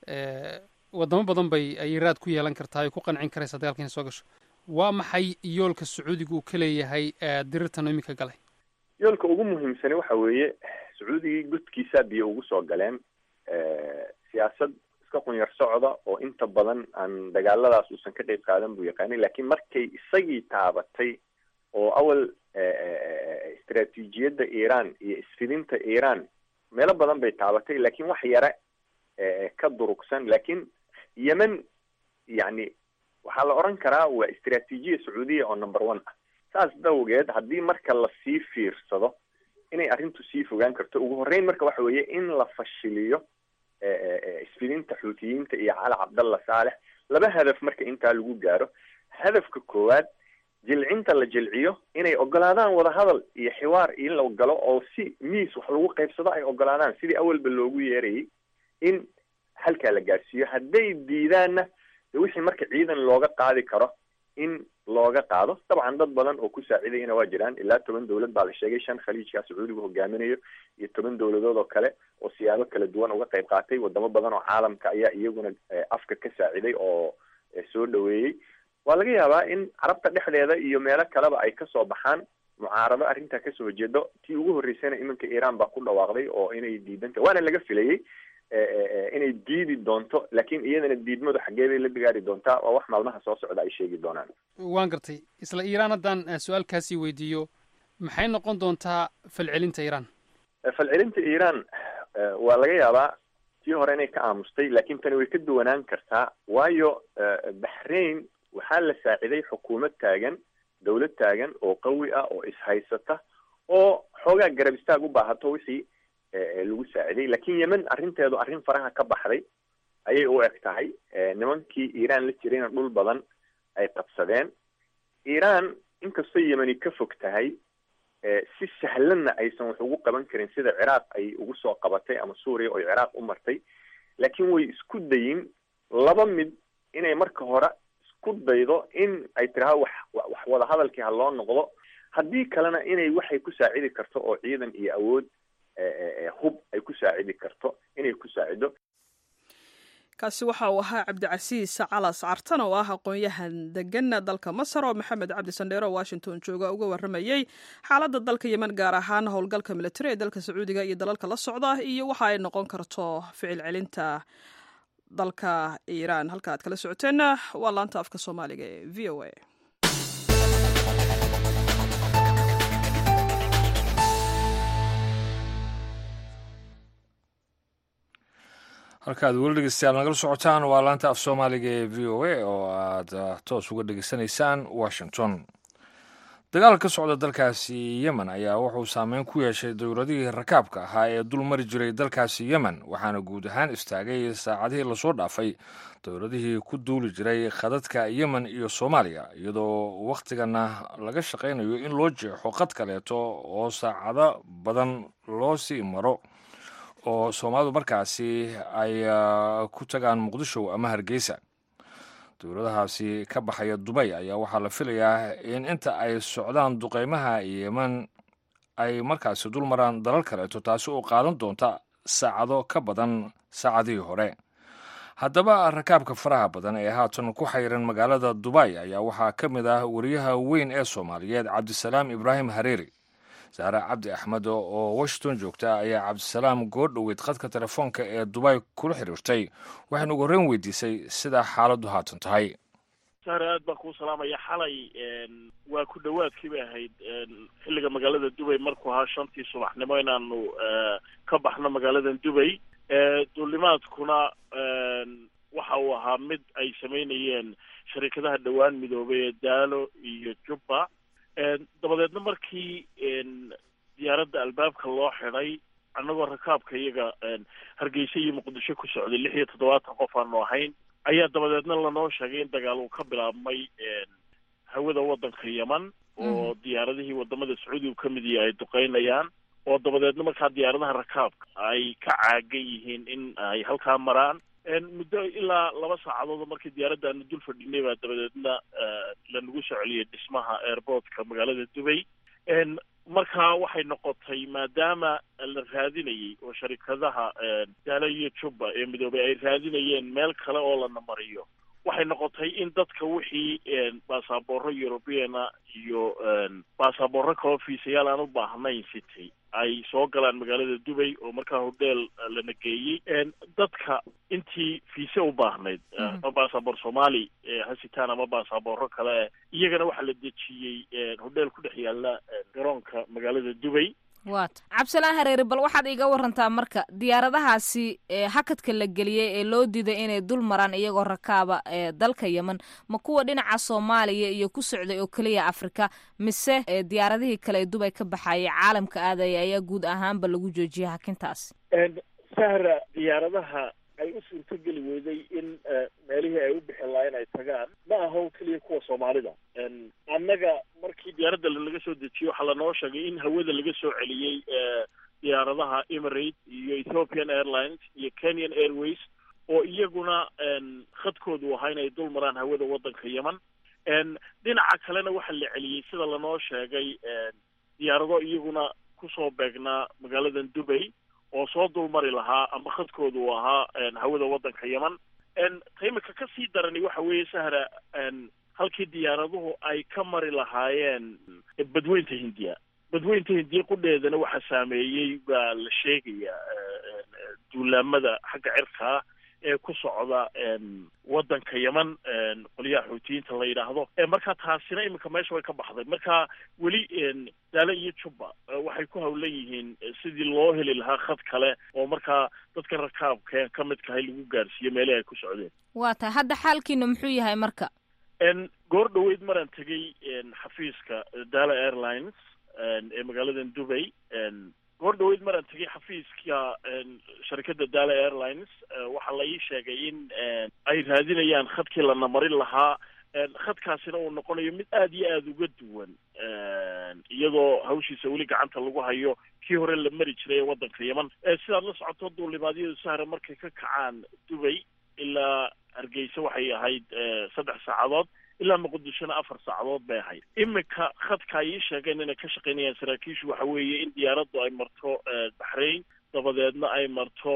wadamo badan bay ayay raad ku yeelan kartaa ay ku qancin karaysaa dagaalka inay soo gasho waa maxay yoolka sacuudiga uu ka leeyahay dirirtan iminka galay yoolka ugu muhiimsani waxa weeye sacuudigii godkiisaa biyo ugu soo galeen siyaasad iska qunyar socda oo inta badan aan dagaaladaas uusan ka qeyb qaadan buu yaqaanay laakiin markay isagii taabatay oo awal istraatiijiyadda iiraan iyo isfidinta iiraan meelo badan bay taabatay laakiin wax yare ka durugsan laakiin yemen yani waxaa la odhan karaa waa istraatiijiya sacuudiya oo number one ah saas dawgeed haddii marka lasii fiirsado inay arrintu sii fogaan karto ugu horreyn marka waxa weeye in la fashiliyo isfidinta xuutiyiinta iyo cali cabdalla saalex laba hadaf marka intaa lagu gaaro hadafka koowaad jilcinta la jilciyo inay ogolaadaan wadahadal iyo xiwaar in la galo oo si miis wax lagu qaybsado ay ogolaadaan sidii awalba loogu yeerayay in halkaa la gaarsiiyo hadday diidaanna de wixii marka ciidan looga qaadi karo in looga qaado dabcan dad badan oo ku saacidayana waa jiraan ilaa toban dowlad baa la sheegay shan khaliijkaa sacuudigu hogaaminayo iyo toban dowladood oo kale oo siyaabo kala duwan uga qayb qaatay wadamo badan oo caalamka ayaa iyaguna afka ka saaciday oo soo dhaweeyey waa laga yaabaa in carabta dhexdeeda iyo meelo kaleba ay kasoo baxaan mucaarado arrintaa kasoo horjeedo tii ugu horreysayna iminka iiraan baa ku dhawaaqday oo inay diidanta waana laga filayey inay diidi doonto laakiin iyadana diidmadu xaggee bay la bigaari doontaa waa wax maalmaha soo socda ay sheegi doonaan waan gartay isla iiraan haddaan su-aalkaasii weydiiyo maxay noqon doontaa falcelinta iiraan falcelinta iiraan waa laga yaabaa tii hore inay ka aamustay laakiin tani way ka duwanaan kartaa waayo baxrain waxaa la saaciday xukuumad taagan dowlad taagan oo qawi ah oo ishaysata oo xoogaa garab istaag u baahato wixii lagu saaciday laakiin yemen arrinteedu arrin faraha ka baxday ayay u eg tahay nimankii iiraan la jirayna dhul badan ay qabsadeen iiraan inkastoo yemeni ka fog tahay si sahlanna aysan wax ugu qaban karin sida ciraaq ay ugu soo qabatay ama suuriya oo ciraaq u martay laakiin way isku dayin laba mid inay marka hore isku daydo in ay tiraha wax wax wadahadalkii ha loo noqdo haddii kalena inay waxay ku saacidi karto oo ciidan iyo awood hub ay ku saacidi karto inay ku saacido kaasi waxa uu ahaa cabdicasiis calas cartan oo ah aqoon-yahan degan dalka masar oo maxamed cabdi sandheero oo washington jooga uga waramayey xaaladda dalka yemen gaar ahaan howlgalka militari ee dalka sacuudiga iyo dalalka la socda iyo waxa ay noqon karto ficil celinta dalka iiraan halka aad kala socoteenna waa laanta afka soomaaliga ee v o a halkaad weli dhegeystayaal nagala socotaan waa laanta af soomaaliga ee v o a oo aad toos uga dhegeysanaysaan washington dagaal ka socda dalkaasi yemen ayaa wuxuu saameyn ku yeeshay dowladihii rakaabka ahaa ee dul mari jiray dalkaasi yemen waxaana guud ahaan istaagay saacadihii lasoo dhaafay dowladihii ku duuli jiray khadadka yemen iyo soomaaliya iyadoo wakhtigana laga shaqaynayo in loo jeexo qad kaleeto oo saacado badan loo sii maro oo soomaalidu markaasi ay ku tagaan muqdisho ama hargeysa dowladahaasi ka baxaya dubay ayaa waxaa la filayaa in inta ay socdaan duqeymaha yeman ay markaasi dul maraan dalal kaleeto taasi oo qaadan doonta saacado ka badan saacadihii hore haddaba rakaabka faraha badan ee haatan ku xayran magaalada dubay ayaa waxaa ka mid ah wariyaha weyn ee soomaaliyeed cabdisalaam ibraahim hareeri saare cabdi axmed oo washington joogta ayaa cabdisalaam goordhoweyd khadka telefoonka ee dubay kula xiriirtay waxaynu ugu horreyn weydiisay sida xaaladdu haatan tahay sahre aad baan kuu salaamaya xalay waa ku dhowaadkii bay ahayd xilliga magaalada dubay markuu ahaa shantii subaxnimo inaanu ka baxno magaaladan dubay duulimaadkuna waxa uu ahaa mid ay samaynayeen sharikadaha dhowaan midoobay ee daalo iyo jubba dabadeedna markii diyaaradda albaabka loo xidhay annagoo rakaabka iyaga hargeysa iyo muqdisho ku socday lix iyo toddobaatan qof aanu ahayn ayaa dabadeedna lanoo sheegay in dagaal uu ka bilaabmay hawada waddanka yeman oo diyaaradihii wadamada sacuudigu ka mid yahay ay duqeynayaan oo dabadeedna markaa diyaaradaha rakaabka ay ka caagan yihiin in ay halkaa maraan muddo ilaa laba saacadood markii diyaaraddaanu dul fadhinay baa dabadeedna lanagu soo celiyay dhismaha airportka magaalada dubay markaa waxay noqotay maadaama la raadinayay oo sharikadaha daala iyo jubba ee midoobay ay raadinayeen meel kale oo lana mariyo waxay noqotay in dadka wixii baasaboorro europeana iyo baasaboorro kaloo fiisayaal aan u baahnayn city ay soo galaan magaalada dubay oo markaa hodheel lana geeyey dadka intii fiise u baahnayd ama baasaboor soomaali hasitaan ama baasaboorro kale iyagana waxaa la dejiyey hodheel ku dhex yaala garoonka magaalada dubay waata cabdisalaan hareeri bal waxaad iiga warantaa marka diyaaradahaasi hakadka la geliyey ee loo diiday inay dul maraan iyagoo rakaaba ee dalka yemen ma kuwa dhinaca soomaaliya iyo ku socday oo keliya afrika mise diyaaradihii kale ee dubay ka baxayay caalamka aadaya ayaa guud ahaanba lagu joojiyay hakintaasi sahra diyaaradaha ay u suurtogeli weyday in meelihii ay u bixi lahayn ay tagaan ma aho keliya kuwa soomaalida annaga markii diyaaradda laga soo dejiyo waxaa lanoo sheegay in hawada laga soo celiyey diyaaradaha emirate iyo ethiopian airlines iyo kenyan airways oo iyaguna khadkoodu ahaa inay dul maraan hawada waddanka yemen dhinaca kalena waxaa la celiyey sida lanoo sheegay diyaarado iyaguna kusoo beegnaa magaaladan dubay oo soo dulmari lahaa ama khadkooda uu ahaa hawada waddanka yemen taimika ka sii darani waxa weeye sahra halkii diyaaraduhu ay ka mari lahaayeen badweynta hindiya badweynta hindiya qudheedana waxaa saameeyey baa la sheegayaa duulaamada xagga cirkaa ee ku socda waddanka yemen qolyaha xuutiyiinta la yidhaahdo marka taasina iminka meesha way ka baxday marka weli daale iyo jubba waxay ku hawlan yihiin sidii loo heli lahaa khad kale oo markaa dadka rakaabka ka midkahay lagu gaarsiiyo meelihii ay ku socdeen waa tahay hadda xaalkiina muxuu yahay marka goor dhoweyd maraan tegey xafiiska dala airlines ee magaaladan dubay goor dhoweyd maraan tegey xafiiska sharikadda dala airlines waxaa la ii sheegay in ay raadinayaan khadkii lana marin lahaa khadkaasina uu noqonayo mid aada iyo aada uga duwan iyadoo hawshiisa weli gacanta lagu hayo kii hore la mari jiray ee waddanka yemen sidaad la socoto duulimaadyadu sahra markay ka kacaan dubay ilaa hargeysa waxay ahayd saddex saacadood ilaa muqdishona afar saacadood bay ahayd iminka khadka ay ii sheegeen inay ka shaqaynayaan saraakiishu waxa weeye in diyaaraddu ay marto baxrain dabadeedna ay marto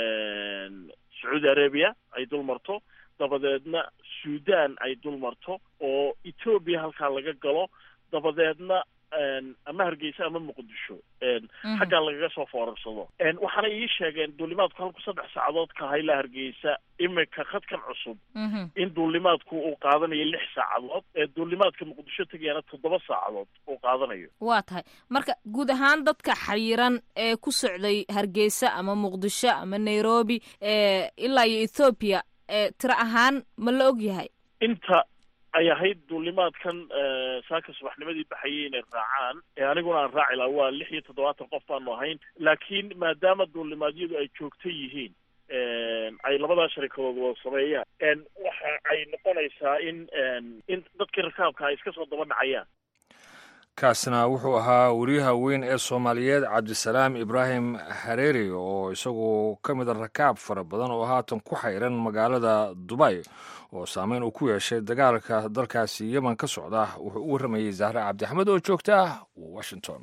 sacuudi arabia ay dul marto dabadeedna sudan ay dul marto oo etoobiya halkaa laga galo dabadeedna ama hargeysa ama muqdisho xaggaa lagaga soo foorarsado waxaana ii sheegeen duulimaadku halku saddex saacadood ka aha ilaa hargeysa iminka khadkan cusub in duulimaadku uu qaadanayo lix saacadood ee duulimaadka muqdisho tegayana toddoba saacadood uu qaadanayo waa tahay marka guud ahaan dadka xayiran ee ku socday hargeysa ama muqdisho ama nairobi ilaa iyo ethoobiya tiro ahaan ma la og yahay inta ay ahayd duulimaadkan saaka subaxnimadii baxayay inay raacaan ee aniguna aan raaci laha waa lix iyo toddobaatan qof baanu ahayn laakiin maadaama duulimaadyadu ay joogto yihiin ay labadaa sharikadood wada sameeyaan waxa ay noqonaysaa in in dadkii rakaabka ay iska soo daba dhacayaan kaasna wuxuu ahaa wariyaha weyn ee soomaaliyeed cabdisalaam ibraahim hareeri oo isagu ka mida rakaab fara badan oo haatan ku xayran magaalada dubay oo saameyn uu ku yeeshay dagaalka dalkaasi yemen ka socda wuxuu u warramayey zahre cabdixamed oo joogta washington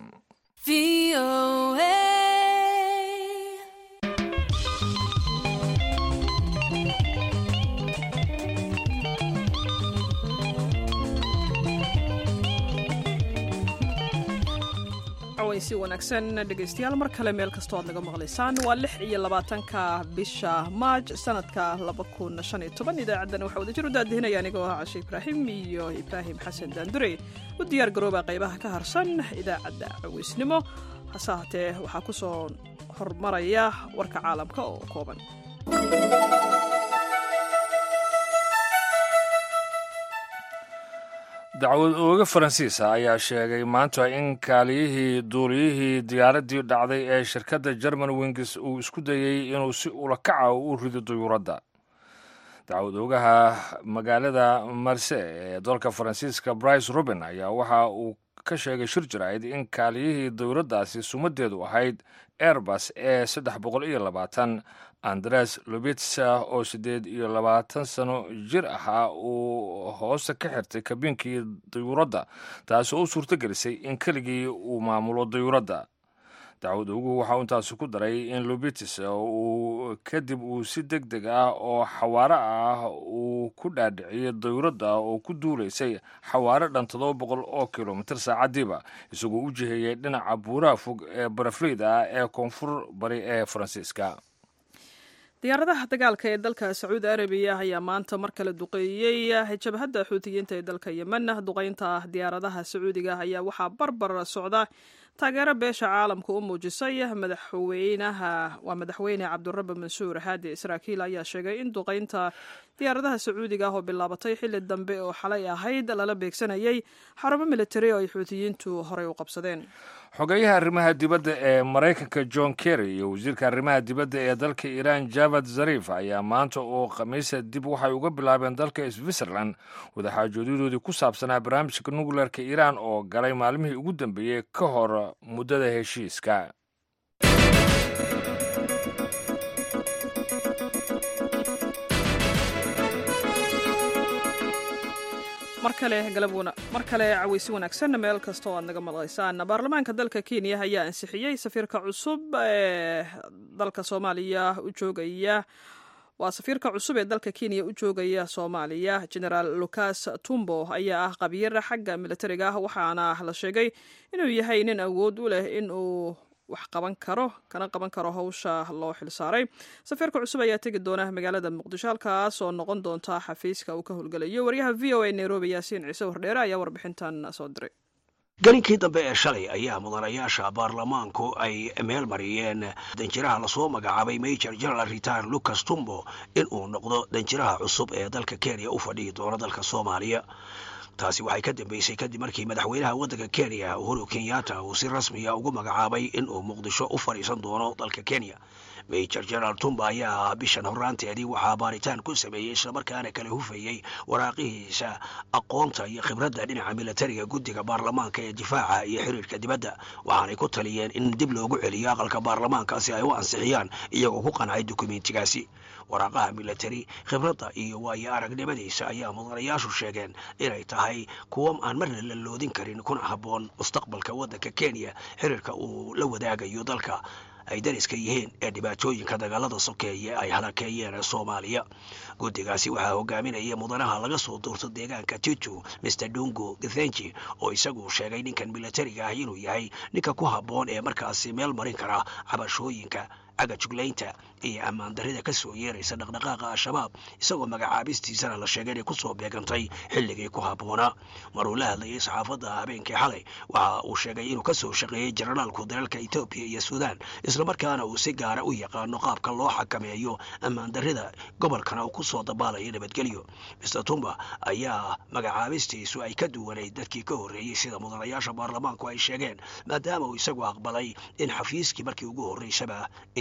si wanaagsan dhegaystayaal mar kale meel kastoo aad naga maqlaysaan waa lix iyo labaatanka bisha maaj sanadka laba kun shan iyo toban idaacaddana waxaa wadajir u daadihinaya anigoo ah cashe ibraahim iyo ibraahim xasan daandure u diyaar garooba qaybaha ka harsan idaacadda caweysnimo hase ahatee waxaa ku soo hormaraya warka caalamka oo kooban dacwad ooga faransiisa ayaa sheegay maanta in kaaliyihii duuliyihii diyaaraddii dhacday ee shirkadda german wings uu isku dayey inuu si ulakaca u rido duyuuradda dacwad oogaha magaalada marse ee dalka faransiiska brice ruben ayaa waxa uu ka sheegay shir jirayd in kaaliyihii dowladdaasi sumadeedu ahayd airbus ee saddex boqol iyo labaatan andres lobitsa oo siddeed iyo labaatan sano jir ahaa uu hoosta ka xirtay kabiinkii dayuuradda taasoo u suurto gelisay in keligii uu maamulo dayuuradda dacwad ugu waxa uu intaasi ku daray in lobitis uu kadib uu si deg deg ah oo xawaaro ah uu ku dhaadhiciyay dayuuradda oo ku duulaysay xawaaro dhan toddoba boqol oo kilomitir saacadiiba isagoo u jiheeyay dhinaca buuraha fog ee barafleyda ah ee koonfur bari ee faransiiska diyaaradaha dagaalka ee dalka sacuudi arabiya ayaa maanta mar kale duqeeyey jabhadda xuutiyiinta ee dalka yemen duqeynta diyaaradaha sacuudiga ayaa waxaa barbar socda taageero beesha caalamka u muujisay madaxweynaha waa madaxweyne cabdurabi mansuur haadi israakiil ayaa sheegay in duqeynta diyaaradaha sacuudiga ah oo bilaabatay xilli dambe oo xalay ahayd lala beegsanayay xarumo militari oo ay xuutiyiintu horey u qabsadeen xogeyaha arrimaha dibadda ee maraykanka john kerry iyo wasiirka arrimaha dibadda ee dalka iiraan javad zarif ayaa maanta oo khamiisa dib waxay uga bilaabeen dalka switzerland wadaxaajoodadoodii ku saabsanaa barnaamijka nukleerka iiraan oo galay maalmihii ugu dambeeyey ka hor muddada heshiiska mar kale galabuna mar kale caweysi wanaagsan meel kastoo aad naga maqlaysaan baarlamaanka dalka kenya ayaa ansixiyey safiirka cusub ee dalka soomaaliya u joogaya waa safiirka cusub ee dalka kenya u joogaya soomaaliya generaal lucas tumbo ayaa ah qabiir xagga militariga ah waxaana la sheegay inuu yahay nin awood u leh in uu wax qaban karo kana qaban karo howsha loo xilsaaray safiirka cusub ayaa tegi doona magaalada muqdisho halkaas oo noqon doonta xafiiska uu ka howlgelayo waryaha v o a nairobi yaasiin ciise wardheere ayaa warbixintan soo diray gelinkii dambe ee shalay ayaa mudanayaasha baarlamaanku ay meel mariyeen danjiraha lasoo magacaabay major general retar lucas tumbo in uu noqdo danjiraha cusub ee dalka kenya u fadhiyi doono dalka soomaaliya taasi waxay ka dambeysay kadib markii madaxweynaha waddanka kenya uhuru kenyatta uu si rasmiya ugu magacaabay in uu muqdisho u fadhiisan doono dalka kenya major general tumba ayaa bishan horraanteedii waxaa baaritaan ku sameeyey islamarkaana kala hufayey waraaqihiisa aqoonta iyo khibradda dhinaca militariga guddiga baarlamaanka ee difaaca iyo xiriirka dibadda waxaanay ku taliyeen in dib loogu celiyo aqalka baarlamaanka si ay u ansixiyaan iyagoo ku qancay dukumentigaasi waraaqaha militari khibradda iyo waayo aragnimadiisa ayaa mudanayaashu sheegeen inay tahay kuwo aan marna la loodin karin kuna habboon mustaqbalka waddanka kenya xiriirka uu la wadaagayo dalka ay dariska yihiin ee dhibaatooyinka dagaalada sokeeye ay halakeeyeen soomaaliya guddigaasi waxaa hogaaminaya mudanaha laga soo duurto deegaanka titu mr dungo githenji oo isagu sheegay ninkan militariga ah inuu yahay ninka ku habboon ee markaasi meel marin kara cabashooyinka agajuglaynta iyo ammaan darrida ka soo yeeraysa dhaqdhaqaaqa al-shabaab isagoo magacaabistiisana la sheegay inay ku soo beegantay xilligii ku habboonaa maruu la hadlayay saxaafadda habeenkii xalay waxa uu sheegay inuu ka soo shaqeeyey jenaraalku dalalka etoobiya iyo suudaan islamarkaana uu si gaara u yaqaano qaabka loo xakameeyo ammaan darrida gobolkana uu ku soo dabaalayo nabadgelyo mister tumba ayaa magacaabistiisu ay ka duwanayd dadkii ka horreeyey sida mudanayaasha baarlamaanku ay sheegeen maadaama uu isagu aqbalay in xafiiskii markii ugu horreysaba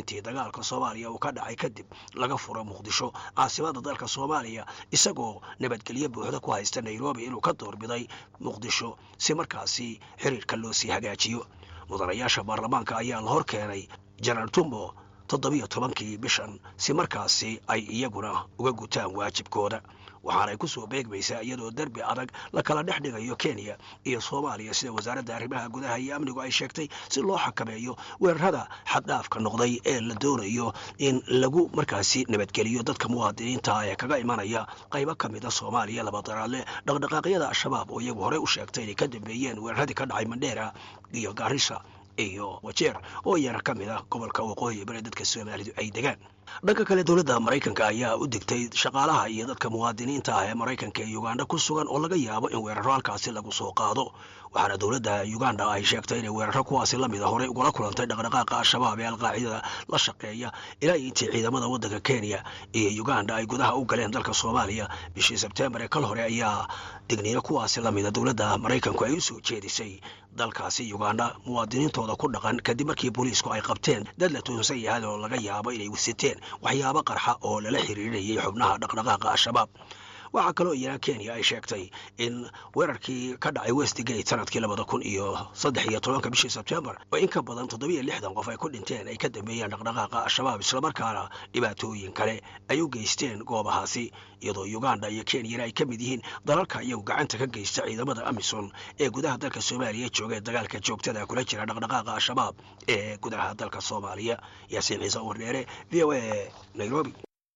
intii dagaalka soomaaliya uu ka dhacay kadib laga furo muqdisho caasimada dalka soomaaliya isagoo nabadgelyo buuxda ku haysta nairobi inuu ka doorbiday muqdisho si markaasi xiriirka loo sii hagaajiyo mudanayaasha baarlamaanka ayaa la hor keenay jenaraal tumbo toddobiyo tobankii bishan si markaasi ay iyaguna uga gutaan waajibkooda waxaanay ku soo beegmaysaa iyadoo derbi adag la kala dhex dhigayo kenya iyo soomaaliya sida wasaaradda arrimaha gudaha iyo amnigu ay sheegtay si loo xakameeyo weerarada xaddhaafka noqday ee la doonayo in lagu markaasi nabadgeliyo dadka muwaadiniinta ee kaga imanaya qaybo ka mida soomaaliya labadaraadle dhaqdhaqaaqyada al-shabaab oo iyagu horey u sheegtay inay ka dambeeyeen weeraradii ka dhacay mandheera iyo gaarisa iyo wajeer oo iyana ka mid ah gobolka waqooyi bari dadka soomaalidu ay degaan dhanka kale dowladda maraykanka ayaa u digtay shaqaalaha iyo dadka muwaadiniinta ah ee maraykanka ee uganda ku sugan oo laga yaabo in weeraro halkaasi lagu soo qaado waxaana dowladda uganda ay sheegtay inay weeraro kuwaasi lamida horey ugula kulantay dhaqdhaqaaqa al-shabaab ee alqaacidada la shaqeeya ilaa intii ciidamada waddanka kenya iyo uganda ay gudaha u galeen dalka soomaaliya bishii sebtembar ee kal hore ayaa digniino kuwaasi lamida dowladda maraykanku ay u soo jeedisay dalkaasi uganda muwaadiniintooda ku dhaqan kadib markii booliisku ay qabteen dad la tuunsan yahay oo laga yaabo inay wasiteen waxyaabo qarxa oo lala xiriirinayay xubnaha dhaqdhaqaaqa al-shabaab waxaa kaloo iyana kenya ay sheegtay in weerarkii ka dhacay westgate sanadkii labada kun iyo saddex iyo tobanka bishii sebtembar oo in ka badan toddobiyo lixdan qof ay ku dhinteen ay ka dambeeyeen dhaqdhaqaaqa al-shabaab islamarkaana dhibaatooyin kale ay u geysteen goobahaasi iyadoo uganda iyo kenyana ay ka mid yihiin dalalka iyagu gacanta ka geysta ciidamada amisom ee gudaha dalka soomaaliya jooga ee dagaalka joogtada kula jira dhaqdhaqaaqa al-shabaab ee gudaha dalka soomaaliya yaasiin ciise wardheere v o a nairobi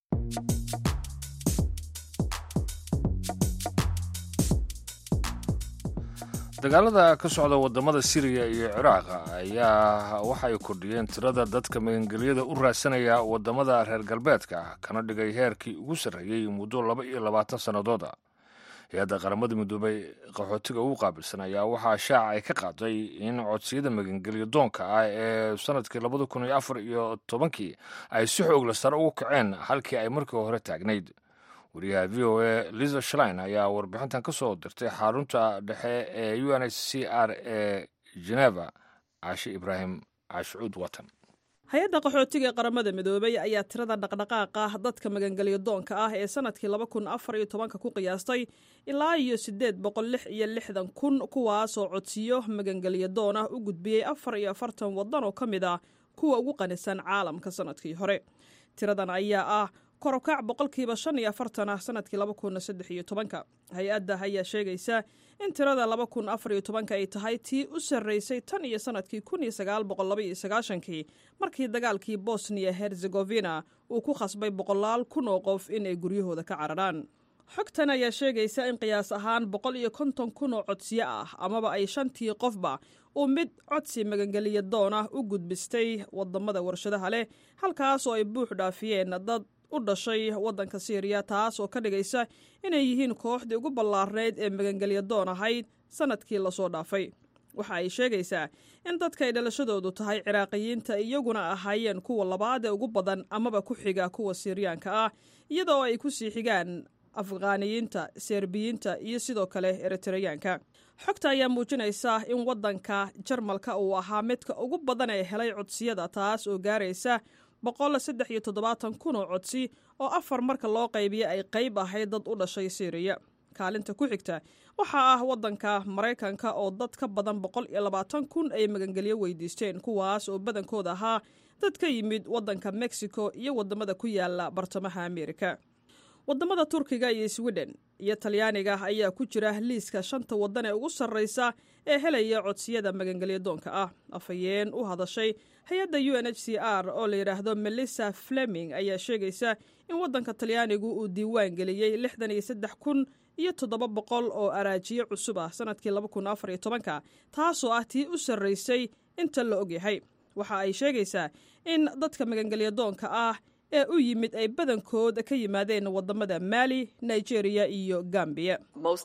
dagaalada ka socda wadamada siriya iyo ciraaq ayaa waxay kordhiyeen tirada dadka magangelyada u raadsanaya wadamada reer galbeedka kana dhigay heerkii ugu sarreeyey muddo laba iyo labaatan sannadooda hay-adda qaramada midoobay qaxootiga ugu qaabilsan ayaa waxaa shaaca ay ka qaaday in codsiyada magangelyo doonka ah ee sanadkii labada kun iyo afar iyo tobankii ay si xoogla sare ugu kaceen halkii ay markii hore taagnayd wariyaha v o a liza shlein ayaa warbixintan ka soo dirtay xarunta dhexe ee u n h c r ee geneva caashi ibraahim caashicuud watan hay-adda qaxootiga ee qaramada midoobay ayaa tirada dhaqdhaqaaqa dadka magangelyo doonka ah ee sanadkii laba kun afar iyo tobanka ku qiyaastay ilaa iyo siddeed boqol lix iyo lixdan kun kuwaasoo codsiyo magangelyo doon ah u gudbiyey afar iyo afartan waddan oo ka mid ah kuwa ugu qanisan caalamka sanadkii hore tiradan ayaa ah korokac boqolkiiba shan iyo afartan ah sanadkii laba kun saddex iyo tobanka hay-adda ayaa sheegaysa in tirada laba kun afar iyo tobanka ay tahay tii u sarreysay tan iyo sanadkii kun iyo sagaal boqol laba iyo sagaashankii markii dagaalkii bosniya herzegovina uu ku khasbay boqolaal kun oo qof inay guryahooda ka cararaan xogtan ayaa sheegaysa in qiyaas ahaan boqol iyo konton kun oo codsiyo ah amaba ay shantii qofba uu mid codsi magangeliya doon ah u gudbistay wadamada warshadaha leh halkaas oo ay buux dhaafiyeen dad u dhashay waddanka siiriya taas oo ka dhigaysa inay yihiin kooxdii ugu ballaarnayd ee magangelya doon ahayd sanadkii lasoo dhaafay waxa ay sheegaysaa in dadka ay dhalashadoodu tahay ciraaqiyiinta iyaguna ahaayeen kuwa labaad ee ugu badan amaba ku xiga kuwa siiriyaanka ah iyadoo ay ku sii xigaan afghaaniyiinta serbiyiinta iyo sidoo kale eritreyaanka xogta ayaa muujinaysa in waddanka jarmalka uu ahaa midka ugu badan ee helay codsiyada taas oo gaaraysa boqol saddex iyo toddobaatan kun oo codsi oo afar marka loo qaybiya ay qayb ahayd dad u dhashay siiriya kaalinta ku xigta waxaa ah waddanka maraykanka oo dad ka badan boqol iyo labaatan kun ay magangelyo weydiisteen kuwaas oo badankooda ahaa dad ka yimid waddanka mexico iyo waddamada ku yaala bartamaha ameerika waddamada turkiga iyo sweden iyo talyaaniga ayaa ku jira liiska shanta waddan ee ugu sarraysa ee helaya codsiyada magangelyo doonka ah afhayeen u hadashay hay-adda u n h c r oo la yidhaahdo melissa fleming ayaa sheegaysa in waddanka talyaanigu uu diiwaan geliyey lixdan iyo saddex kun iyo toddoba boqol oo araajiyo cusub ah sanadkii laba kun afar iyo tobanka taasoo ah tii u sarraysay inta la ogyahay waxa ay sheegaysaa in dadka magangelyo doonka ah ee u yimid ay badankood ka yimaadeen wadamada maali nigeria iyo gambiya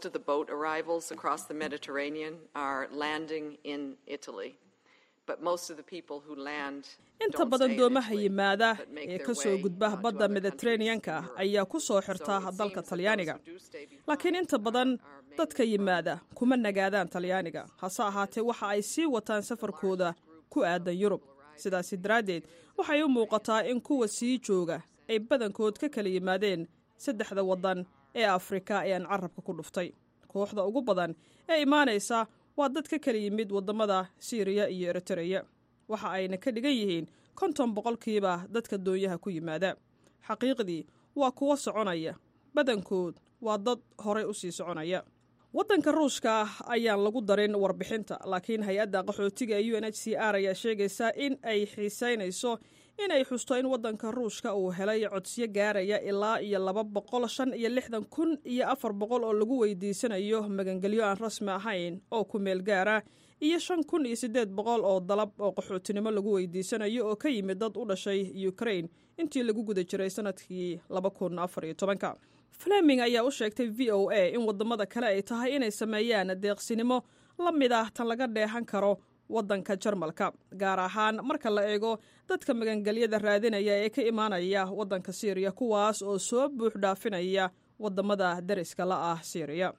inta badan doomaha yimaada ee ka soo gudba badda mediteraneanka ayaa ku soo xirta dalka talyaaniga laakiin inta badan dadka yimaada kuma nagaadaan talyaaniga hase ahaatee waxa ay sii wataan safarkooda ku aadan yurub sidaasi daraaddeed waxay u muuqataa in kuwa sii jooga ay badankood ka kala yimaadeen saddexda waddan ee afrika ee aan carabka ku dhuftay kooxda ugu badan ee imaanaysa waa dad ka kala yimid waddamada siiriya iyo eritereya waxa ayna ka dhigan yihiin konton boqolkiiba dadka doonyaha ku yimaada xaqiiqdii waa kuwo soconaya badankood waa dad horay u sii soconaya waddanka ruushka ayaan lagu darin warbixinta laakiin hay-adda qaxootiga ee u n h c r ayaa sheegaysa in ay xiisaynayso inay xusto in waddanka ruushka uu helay codsiyo gaaraya ilaa iyo laba boqol shan iyo lixdan kun iyo afar boqol oo lagu weydiisanayo magangelyo aan rasmi ahayn oo ku meel gaara iyo shan kun iyo siddeed boqol oo dalab oo qaxootinimo lagu weydiisanayo oo ka yimid dad u dhashay ukrain intii lagu guda jiray sanadkii laba kun afar iyo tobanka fleming ayaa u sheegtay v o a in waddamada kale ay tahay inay sameeyaan deeqsinimo la mid ah tan laga dheehan karo waddanka jarmalka gaar ahaan marka la eego dadka magangelyada raadinaya ee ka imaanaya waddanka syriya kuwaas oo soo buux dhaafinaya waddamada dariska la ah syriya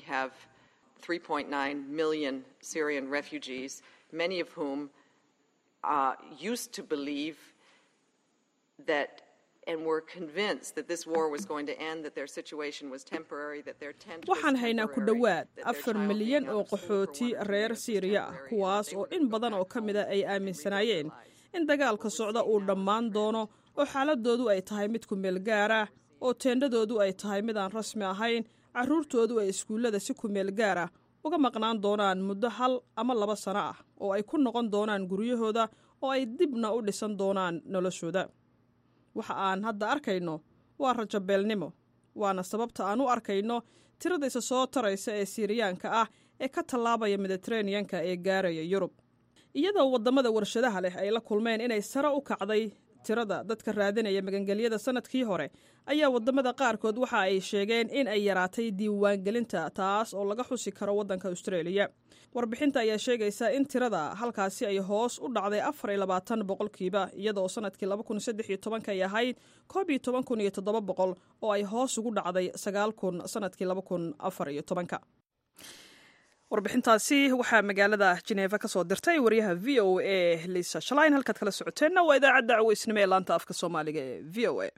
3.9 million Syrian refugees, many of whom uh, used to believe that and were convinced that this war was going to end, that their situation was temporary, that their tent was waxaan haynaa ku temporary, dhowaad that their afar child milyan being oo out of school for qaxooti one reason reer was siiriya ah temporary, kuwaas they oo were in gonna go badan oo back ka home mida ay and aaminsanaayeen realize in dagaalka socda uu dhammaan doono oo xaaladoodu ay tahay mid ku meel gaara oo teendhadoodu ay tahay mid aan rasmi ahayn carruurtoodu ay iskuullada si ku meel gaara uga maqnaan doonaan muddo hal ama laba sano ah oo ay ku noqon doonaan guryahooda oo ay dibna u dhisan doonaan noloshooda waxa aan hadda arkayno waa rajabeelnimo waana sababta aan u arkayno tirada isa soo taraysa ee siiriyaanka ah ee ka tallaabaya mediteraneanka ee gaaraya yurub iyadoo waddamada warshadaha leh ay la kulmeen inay sare u kacday tirada dadka raadinaya magangelyada sanadkii hore ayaa waddamada qaarkood waxa ay sheegeen in ay yaraatay diiwaangelinta taas oo laga xusi karo waddanka austraeliya warbixinta ayaa sheegaysa in tirada halkaasi ay hoos u dhacday afar iyo labaatan boqolkiiba iyadoo sanadkii laba kun saddex iyo tobanka ay ahayd koob iyo toban kun iyo toddoba boqol oo ay hoos ugu dhacday sagaal kun sanadkii laba kun afar iyo tobanka warbixintaasi waxaa magaalada jeneeva ka soo dirtay wariyaha v o a lisa shalayn halkaad kala socoteenna waa idaacadda caweysnimo ee laanta afka soomaaliga ee v o a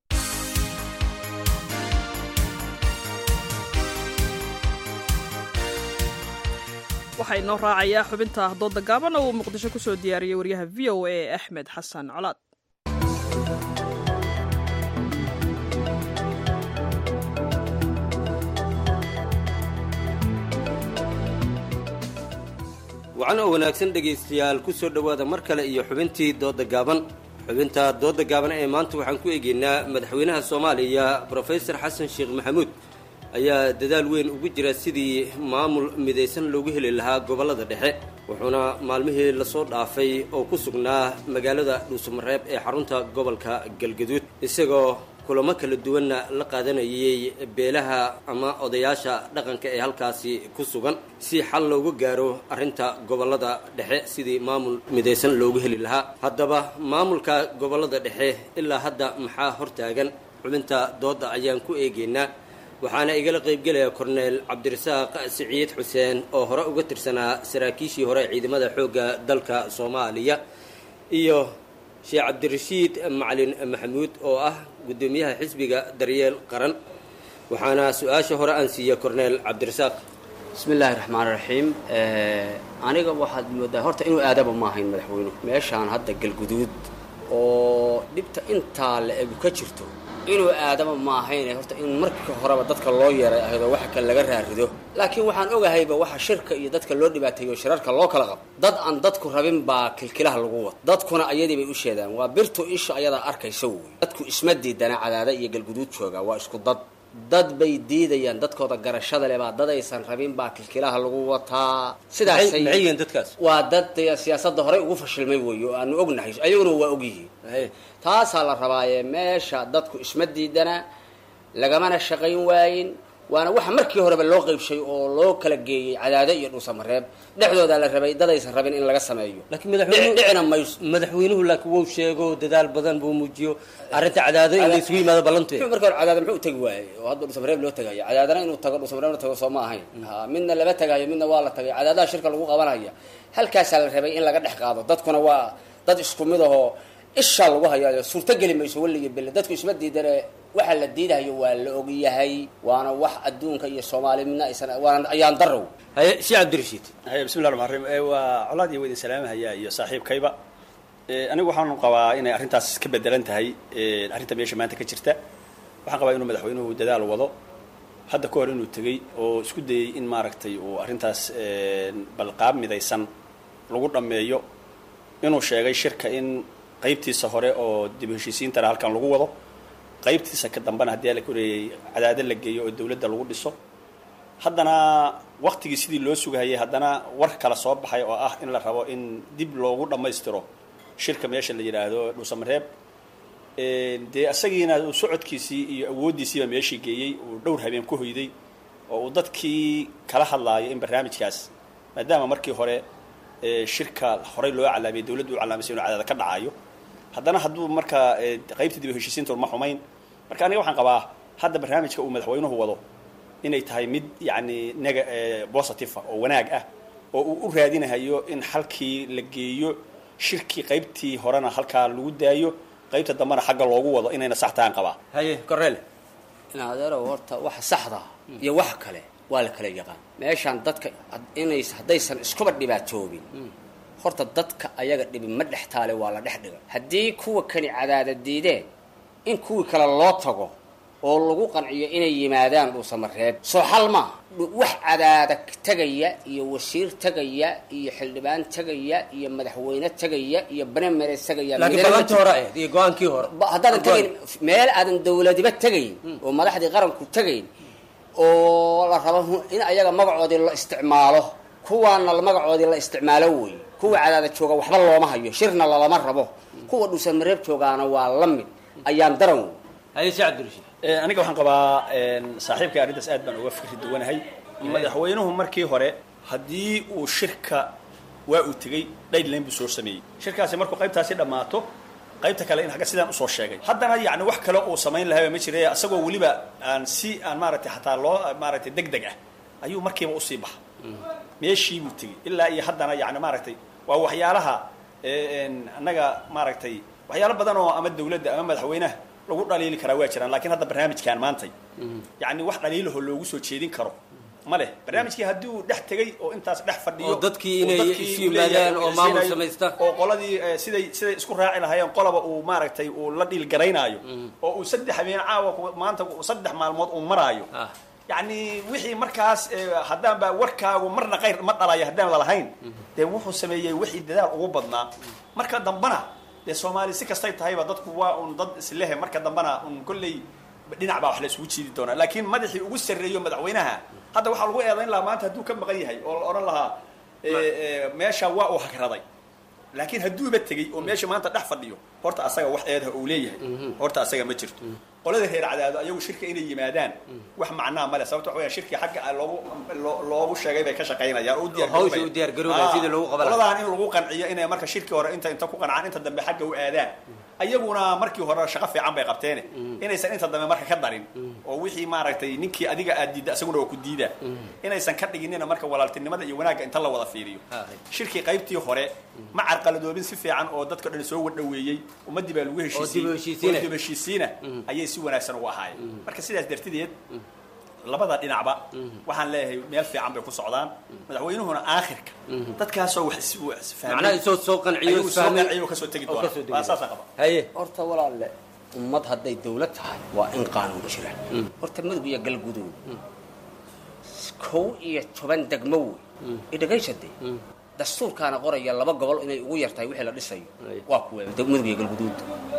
waxaa inoo raacayaa xubinta dooda gaaban oo uu muqdisho ku soo diyaariyey wariyaha v o a axmed xasan colaad wacan oo wanaagsan dhegaystayaal ku soo dhowaada mar kale iyo xubintii doodda gaaban xubinta doodda gaaban ee maanta waxaan ku eegaynaa madaxweynaha soomaaliya brofesor xasan sheekh maxamuud ayaa dadaal weyn ugu jira sidii maamul midaysan loogu heli lahaa gobollada dhexe wuxuuna maalmihii lasoo dhaafay oo ku sugnaa magaalada dhuusamareeb ee xarunta gobolka galgaduud isagoo kulamo kala duwanna la qaadanayay beelaha ama odayaasha dhaqanka ee halkaasi ku sugan si xal loogu gaaro arrinta gobollada dhexe sidii maamul midaysan loogu heli lahaa haddaba maamulka gobollada dhexe ilaa hadda maxaa hortaagan xubinta doodda ayaan ku eegaynaa waxaana igala qaybgelaya korneel cabdirasaaq siciid xuseen oo hore uga tirsanaa saraakiishii hore ciidamada xoogga dalka soomaaliya iyo sheekh cabdirashiid macalin maxamuud oo ah guddoomiyaha xisbiga daryeel qaran waxaana su-aasha hore aan siiya korneel cabdirasaaq bismi illaahi raxmaan raxiim aniga waxaad moodaa horta inuu aadaba ma ahayn madaxweynuhu meeshaan hadda galguduud oo dhibta intaa la egu ka jirto inuu aadaba ma ahayn horta in marka horeba dadka loo yeeray ahaydoo waxa kale laga raarido laakiin waxaan ogahayba waxa shirka iyo dadka loo dhibaateeyo shirarka loo kala qabo dad aan dadku rabin baa kilkilaha lagu wado dadkuna ayadii bay u sheedaan waa birtu isha ayadaa arkaysa wey dadku isma diidana cadaada iyo galguduud jooga waa isku dad dad bay diidayaan dadkooda garashada leh baa dad aysan rabin baa kilkilaha lagu wataa sidaasay maxay yihiin dadkaas waa dad siyaasadda horey ugu fashilmay weeye oo aanu ognahay ayaguna waa ogyihiin taasaa la rabaaye meesha dadku isma diidana lagamana shaqayn waayin waana waxa markii horeba loo qeybshay oo loo kala geeyey cadaado iyo dhuusamareeb dhexdoodaa la rabay dad aysan rabin in laga sameeyo laakiin madaxweynuhu dhicina mayso madaxweynuhu laakiin wuu sheego dadaal badan buu muujiyo arrinta cadaado in la isugu yimaado ballanteed muxuu marka hore cadaada muxuu tegi waayey oo hadda dhuusamareeb loo tagayo cadaadana inuu tago dhuusamareebna tago soo ma ahayn ha midna lama tagayo midna waa la tagay cadaadaha shirka lagu qabanaya halkaasaa la rabay in laga dhex qaado dadkuna waa dad isku mid ahoo isha lagu hayayo suurtogeli mayso weliga belle dadku isma diidane waxa la diidahayo waa la ogyahay waana wax adduunka iyo soomaali midna aysan waana ayaan darow haye si cabdirashiid haye bismi llah ramaan rahiim waa colaad iyo weydin salaamahaya iyo saaxiibkayba anigu waxaan qabaa inay arrintaas ka bedelan tahay arrinta meesha maanta ka jirta waxaan qabaa inuu madaxweynuhu dadaal wado hadda ka hor inuu tegey oo isku dayey in maaragtay uu arrintaas balqaab midaysan lagu dhammeeyo inuu sheegay shirka in qaybtiisa hore oo dib u heshiisiintana halkan lagu wado qaybtiisa ka dambena haddii la koreeyey cadaado la geeyo oo dawladda lagu dhiso haddana waktigii sidii loo sugahayay haddana war kala soo baxay oo ah in la rabo in dib loogu dhammaystiro shirka meesha la yidhaahdo dhuusamareeb dee isagiina uu socodkiisii iyo awooddiisiiba meeshii geeyey uu dhowr habeen ku hoyday oo uu dadkii kala hadlaayo in barnaamijkaas maadaama markii hore shirka horey loo calaamiyay dawladdu u calaamisay inuu cadaada ka dhacayo haddana hadduu marka qaybta dib u heshiisiinta ma xumayn marka aniga waxaan qabaa hadda barnaamijka uu madaxweynuhu wado inay tahay mid yacni nega positive ah oo wanaag ah oo uu u raadinahayo in halkii la geeyo shirkii qaybtii horena halkaa lagu daayo qaybta dambena xagga loogu wado inayna sax tahan qabaa haye korele in adeerow horta waxa saxda iyo wax kale waa la kala yaqaan meeshaan dadka inays haddaysan iskuba dhibaatoobin horta dadka ayaga dhibi ma dhex taale waa la dhex dhiga haddii kuwa kani cadaada diideen in kuwii kale loo tago oo lagu qanciyo inay yimaadaan dhuusamareeb soo xal maaha wax cadaada tegaya iyo wasiir tegaya iyo xildhibaan tegaya iyo madaxweyne tegaya iyo banemere tegaya laakiin ballantii hore ahayd iyo go-aankii hore haddaadan tegayn meel aadan dawladiba tegayn oo madaxdii qaranku tegayn oo la rabo in ayaga magacoodii la isticmaalo kuwaana magacoodii la isticmaalo wey kuwa cadaada jooga waxba looma hayo shirna lalama rabo kuwa dhuusamareeb joogaana waa la mid ayaan daran wey haye si cabdirashiid aniga waxaan qabaa saaxiibka arrintaas aad baan uga fikri duwanahay madaxweynuhu markii hore haddii uu shirka waa uu tegey dayline buu soo sameeyey shirkaasi markuu qaybtaasi dhammaato qaybta kale in agga sidaan usoo sheegay haddana yacni wax kale uu samayn lahayba ma jira isagoo weliba aan si aan maaragtay xataa loo maaragtay deg deg ah ayuu markiiba usii baxa meeshii buu tegey ilaa iyo haddana yani maaragtay waa waxyaalaha annaga maaragtay waxyaalo badan oo ama dawladda ama madaxweynaha lagu dhaliili karaa waa jiraan lakiin hadda barnaamijkan maantay yani wax dhaliilahoo loogu soo jeedin karo ma leh barnaamijkii haddii uu dhex tegey oo intaas dhex fadhiyo oo dadkii inay isu yimaadaan oo maamul samaysta oo qoladii siday siday isku raaci lahaayeen qolaba uu maaragtay uu la dhiil garaynaayo oo uu saddex habeen caawa maanta saddex maalmood uu maraayo yacni wixii markaas haddaan baa warkaagu marna qayr ma dhalayo haddaan lalahayn dee wuxuu sameeyey wixii dadaal ugu badnaa marka dambana dee soomaali si kastay tahayba dadku waa un dad islehe marka dambana un kolley dhinac baa wax la isugu jiidi doonaa laakiin madaxii ugu sarreeyo madaxweynaha hadda waxaa lagu eedayn lahaa maanta hadduu ka maqan yahay oo la odhan lahaa meesha waa uu hagraday laakiin hadduuba tegey oo meesha maanta dhex fadhiyo horta asaga wax eedaha uu leeyahay horta asaga ma jirto qolada reer cadaado ayagu shirka inay yimaadaan wax macnaa male sababto waxa weya shirkii xagga loogu loogu sheegay bay ka shaqaynayaan oo hawsha u diyaargaroobaya sidii lagu qaban qoladan in lagu qanciyo inay marka shirkii hore inta inta ku qancaan inta dambe xagga u aadaan ayaguna markii hore shaqo fiican bay qabteene inaysan inta dambe marka ka darin oo wixii maaragtay ninkii adiga aad diidda isaguna waa ku diida inaysan ka dhiginina marka walaaltinimada iyo wanaagga inta la wada fiiriyo shirkii qaybtii hore ma carqaladoobin si fiican oo dadka dhan soo wadhaweeyey ummadii baa lagu heshiisiyey dib heshiisiina ayay si wanaagsan ugu ahaayeen marka sidaas dartideed labada dhinacba waxaan leeyahay meel fiican bay ku socdaan madaxweynuhuna aakhirka dadkaasoo wax macnaha isoo soo qanciyo soo qanciyo kasoo tegi doona waa saasaan qaba haye horta walaalle ummad hadday dawlad tahay waa in qaanuun jira horta mudug iyo galguduud kow iyo toban degmo wey idhagaysade dastuurkaana qoraya laba gobol inay ugu yartahay wixii la dhisayo waa kuwe mudug iyo galguduud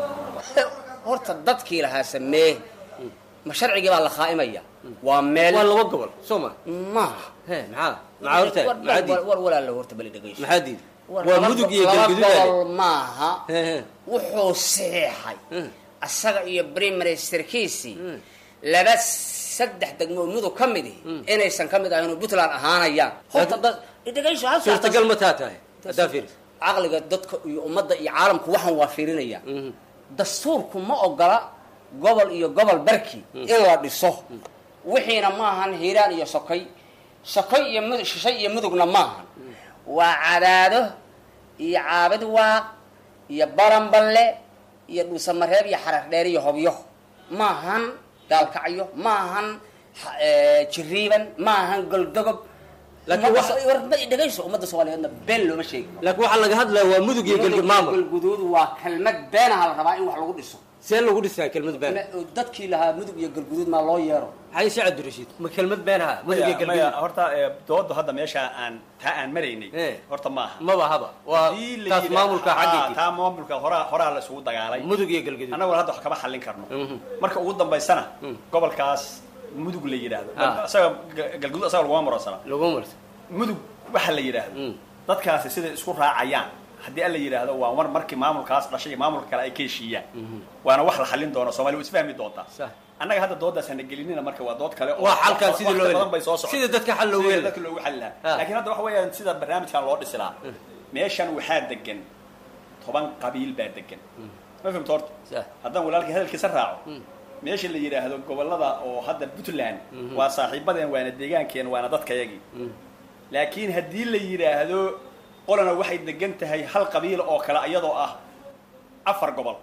horta dadkii lahaa samee ma sharcigii baa la khaa'imaya waa meel waa laba gobol soo ma maaha he maxaa maxaa horta maxaa diid war walaalo horta bali dhegayso maxaa diid waa mudug iyo galguduud laba gobol maaha wuxuu saxeexay asaga iyo primary ministerkiisii laba saddex degmo oo mudug ka mid ihi inaysan ka mid ahayn oo puntland ahaanayaan horta dad dhegayso hal suurtagal ma taa tahay haddaa fiiris caqliga dadka iyo ummadda iyo caalamku waxaan waa fiirinaya dastuurku ma ogola gobol iyo gobol barki in la dhiso wixiina maahan hiiraan iyo sokay sokay iyo mud shishay iyo mudugna maahan waa cadaado iyo caabid waaq iyo baranballe iyo dhuusamareeb iyo xarar dheer iyo hobyo maahan gaalkacyo maahan ha- eh, jiriiban maahan goldogob Laakiin Ummadda waxa- so- war- ma- dhegayso ummadda soomaaliyeedna been looma sheegi laakiin waxaa laga hadlaya waa mudug iyo galgud maamul galguduud waa kelmad beenaha la rabaa in wax lagu dhiso see lagu dhisaa kelmad been Ma- dadkii lahaa mudug iyo galguduud maa loo yeero maxay si cabdirashiid ma kelmad beenaha mudug iyo maya maya galgud horta ee, doodu hadda meesha aan taa aan maraynay horta maaha maba haba waa Haddii la taas yidha- maamulka Ah, xaggeedii taa maamulka horaa horaa la isugu dagaalay mudug iyo galgudud annaguna hadda wax kama xallin karno marka ugu dambaysana gobolkaas mudug la yidhaahdo Ah. isaga ga- galgudud asaga laguma maroonsana laguma marsa mudug waxa la yidhaahdo dadkaasi siday isku raacayaan haddii alla yidhaahdo waa mar markii maamulkaas dhashay iyo maamulka kale ay ka heshiiyaan waana wax la xallin doono soomaali waa isfahmi doontaa annaga hadda doodaas hana gelinina marka waa dood kale oo Waa xalkan waqti sidii loo heli- badan bay soo socotay. sidii dadka xal loogu Sidii heli. dadka loogu xali lahaa Ah. laakiin hadda waxa weeyaan sida barnaamijkan loo dhisi lahaa meeshan waxaa degan toban qabiil baa degan ma fahmta horta haddaan walaalkii hadalkiisa raaco meesha la yidhaahdo gobolada oo hadda puntland waa saaxiibadeen waana deegaankeen waana dadkayagii laakiin haddii la yidhaahdo qolana waxay degan tahay hal qabiil oo kale iyadoo ah afar gobol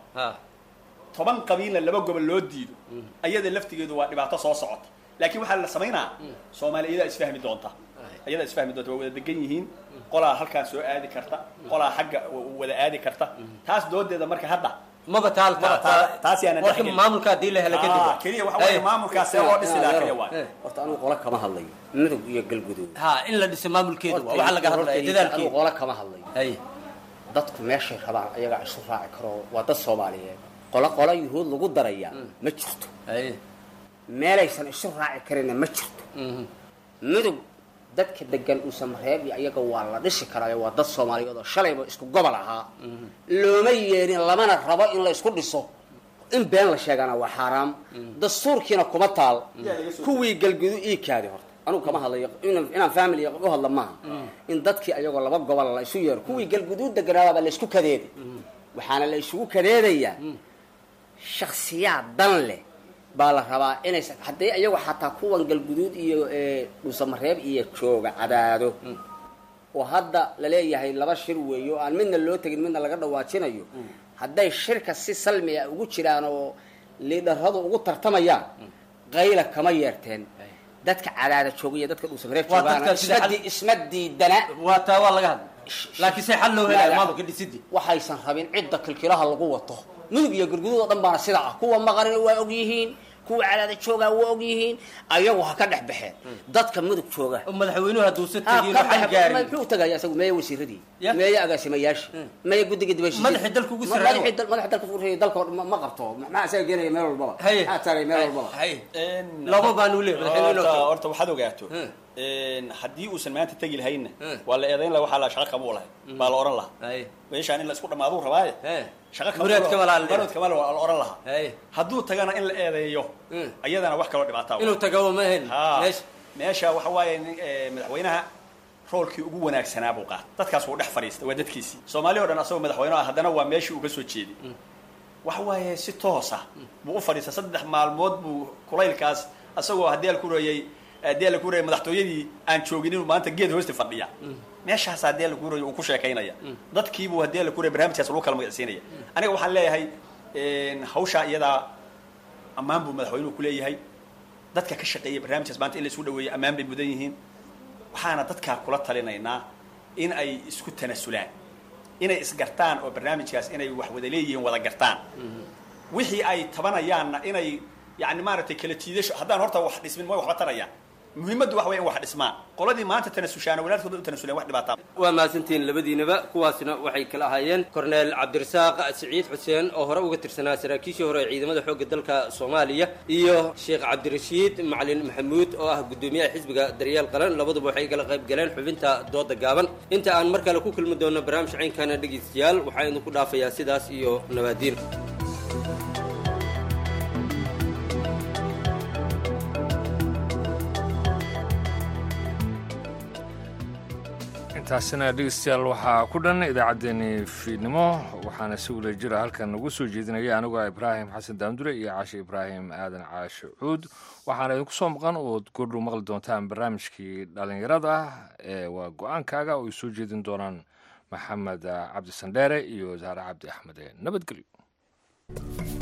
toban qabiilna laba gobol loo diido ayada laftigeedu waa dhibaato soo socota laakiin waxaa la samaynaa soomaali iyadaa isfahmi doonta iyadaa isfahmi doonta waa wada degan yihiin qolaa halkaan soo aadi karta qolaa xagga wada aadi karta taas doodeeda marka hadda maba taal taas yaana warka maamulka haddii la helo kadib Ah, keliya waxa weeye maamulkaas see loo dhisi lahaa keliya waay horta anigu qolo kama hadlayo mudug iyo galguduud ha in la dhiso maamulkeedu waa waxa laga hadlaya anigu dadaalkeedu qolo kama hadlayo dadku meeshay rabaan ayagaa isu raaci karo waa dad soomaaliyeed qolo qolo yuhuud lagu daraya ma jirto meelaysan isu raaci karinna ma jirto mudug dadka degan uusamareeb iyo ayaga waa la dhisi karaayo waa dad soomaaliyeed oo shalayba isku gobol ahaa looma yeerin lamana rabo in la isku dhiso in been la sheegana waa xaaraam dastuurkiina kuma taal kuwii galgudu ii kaadi horta anugu kama hadlayo inaan- inaan family u hadla maaha in dadkii ayagoo laba gobol la isu yeero kuwii galguduud deganaabaa la isku kadeeday waxaana la isugu kadeedayaa shaksiyaad dan leh baa la rabaa inaysan haddii ayagu xataa kuwan galguduud iyo ee, dhuusamareeb iyo jooga cadaado oo hadda laleeyahay laba shir weeyo oo aan midna loo tegin midna laga dhawaajinayo hadday shirka si salmi ah ugu jiraan oo liidharadu ugu tartamayaan qayla kama yeerteen dadka cadaada jooga iyo dadka dhuusamareeb Waa joogaana dadka sida isma xal- di- isma diidana waa taa waa laga hadla laakiin se xal loo helaya maamulka dhisidii waxaysan rabin cidda kilkilaha lagu wato mudug iyo galguduud oo dhan baana sida ah kuwa maqarina waa og yihiin kuwa cadaada joogaa waa og yihiin ayagu ha ka dhex baxeen dadka mudug jooga madaxweynuhu hadduusa Ha, tegin ka waxaan dhex- gaarin muxuu tagaya isagu meeya wasiiradii meeya agaasimayaasha meeya guddiga dibashiisi Madaxii dalka ugu sarreeya. madaxii dal- madaxii dalka ugu sarreeya dalka oo dhan ma- ma qabto maxaa isaga geenaya meel walbaba Haye. maxaa taagay meel walbaba laba baanu leeyahay madaxweyne inuu horta tago. horta waxaad ogaato haddii uusan maanta tegi lahaynna waa la eedayn laha waxaa la shaqa kamuu lahay baa la oran lahaa meeshaan in la isku dhamaaduu rabaaye shaqa kama- Muraad kama laha la muraad kama laha la oran lahaa hadduu tagana in la eedeeyo ayadana wax kaloo dhibaataa inuu tago ma ahayn Ha, meesha meesha waxa waaye nin, eh, madaxweynaha roolkii ugu wanaagsanaa buu qaatay dadkaas wuu dhex fadhiistay waa dadkiisii soomaali o dhan asagoo madaxweyne ah haddana waa meeshii uu ka soo jeeday waxa waaye si toosa buu u fadhiistay saddex maalmood buu kulaylkaas asagoo haddii al ku reeyey haddii al ku reeyey madaxtooyadii aan joogin inuu maanta geed hoosta fadhiya meeshaas haddii al ku reeyey uu ku sheekaynaya dadkiibuu haddii al ku reeyey barnaamijkaas lagu kala magacsiinaya aniga waxaan leeyahay hawshaa iyadaa ammaan buu madaxweynuhu ku leeyahay dadka ka shaqeeya barnaamijkaas maanta in la isu dhaweeyo ammaan bay mudan yihiin waxaana dadkaa kula talinaynaa in ay isku tanasulaan inay isgartaan oo barnaamijkaas inay wax wada leeyihiin wada gartaan wixii ay tabanayaanna inay yani maaragtay kala tiidasho haddaan horta wax dhismin way waxba tarayaan muhiimaddu waxa weya in wax dhismaan qoladii maanta tanasushaana walaalkooda u tanasuleen wax dhibaataa waa mahadsantihiin labadiinaba kuwaasna waxay kala ahaayeen korneel cabdirasaaq siciid xuseen oo hore uga tirsanaa saraakiishii hore ee ciidamada xoogga dalka soomaaliya iyo sheekh cabdirashiid macalin maxamuud oo ah guddoomiyaha xisbiga daryeel qaran labaduba waxay kala qayb galeen xubinta dooda gaaban inta aan mar kale ku kulmi doono barnaamij caynkana dhegaystayaal waxaa idinku dhaafayaa sidaas iyo nabaadiin intaasina dhegeystayaal waxaa ku dhan idaacaddeenii fiidnimo waxaana si wada jira halkan nagu soo jeedinaya anigoo ibraahim xasan daamdure iyo caashe ibraahim aadan caashe cuud waxaana idinku soo maqan ood goordhow maqli doontaan barnaamijkii dhallinyarada ee waa go-aankaaga oo ay soo jeedin doonaan maxamed cabdi sandheere iyo saare cabdi axmed nabadgelyo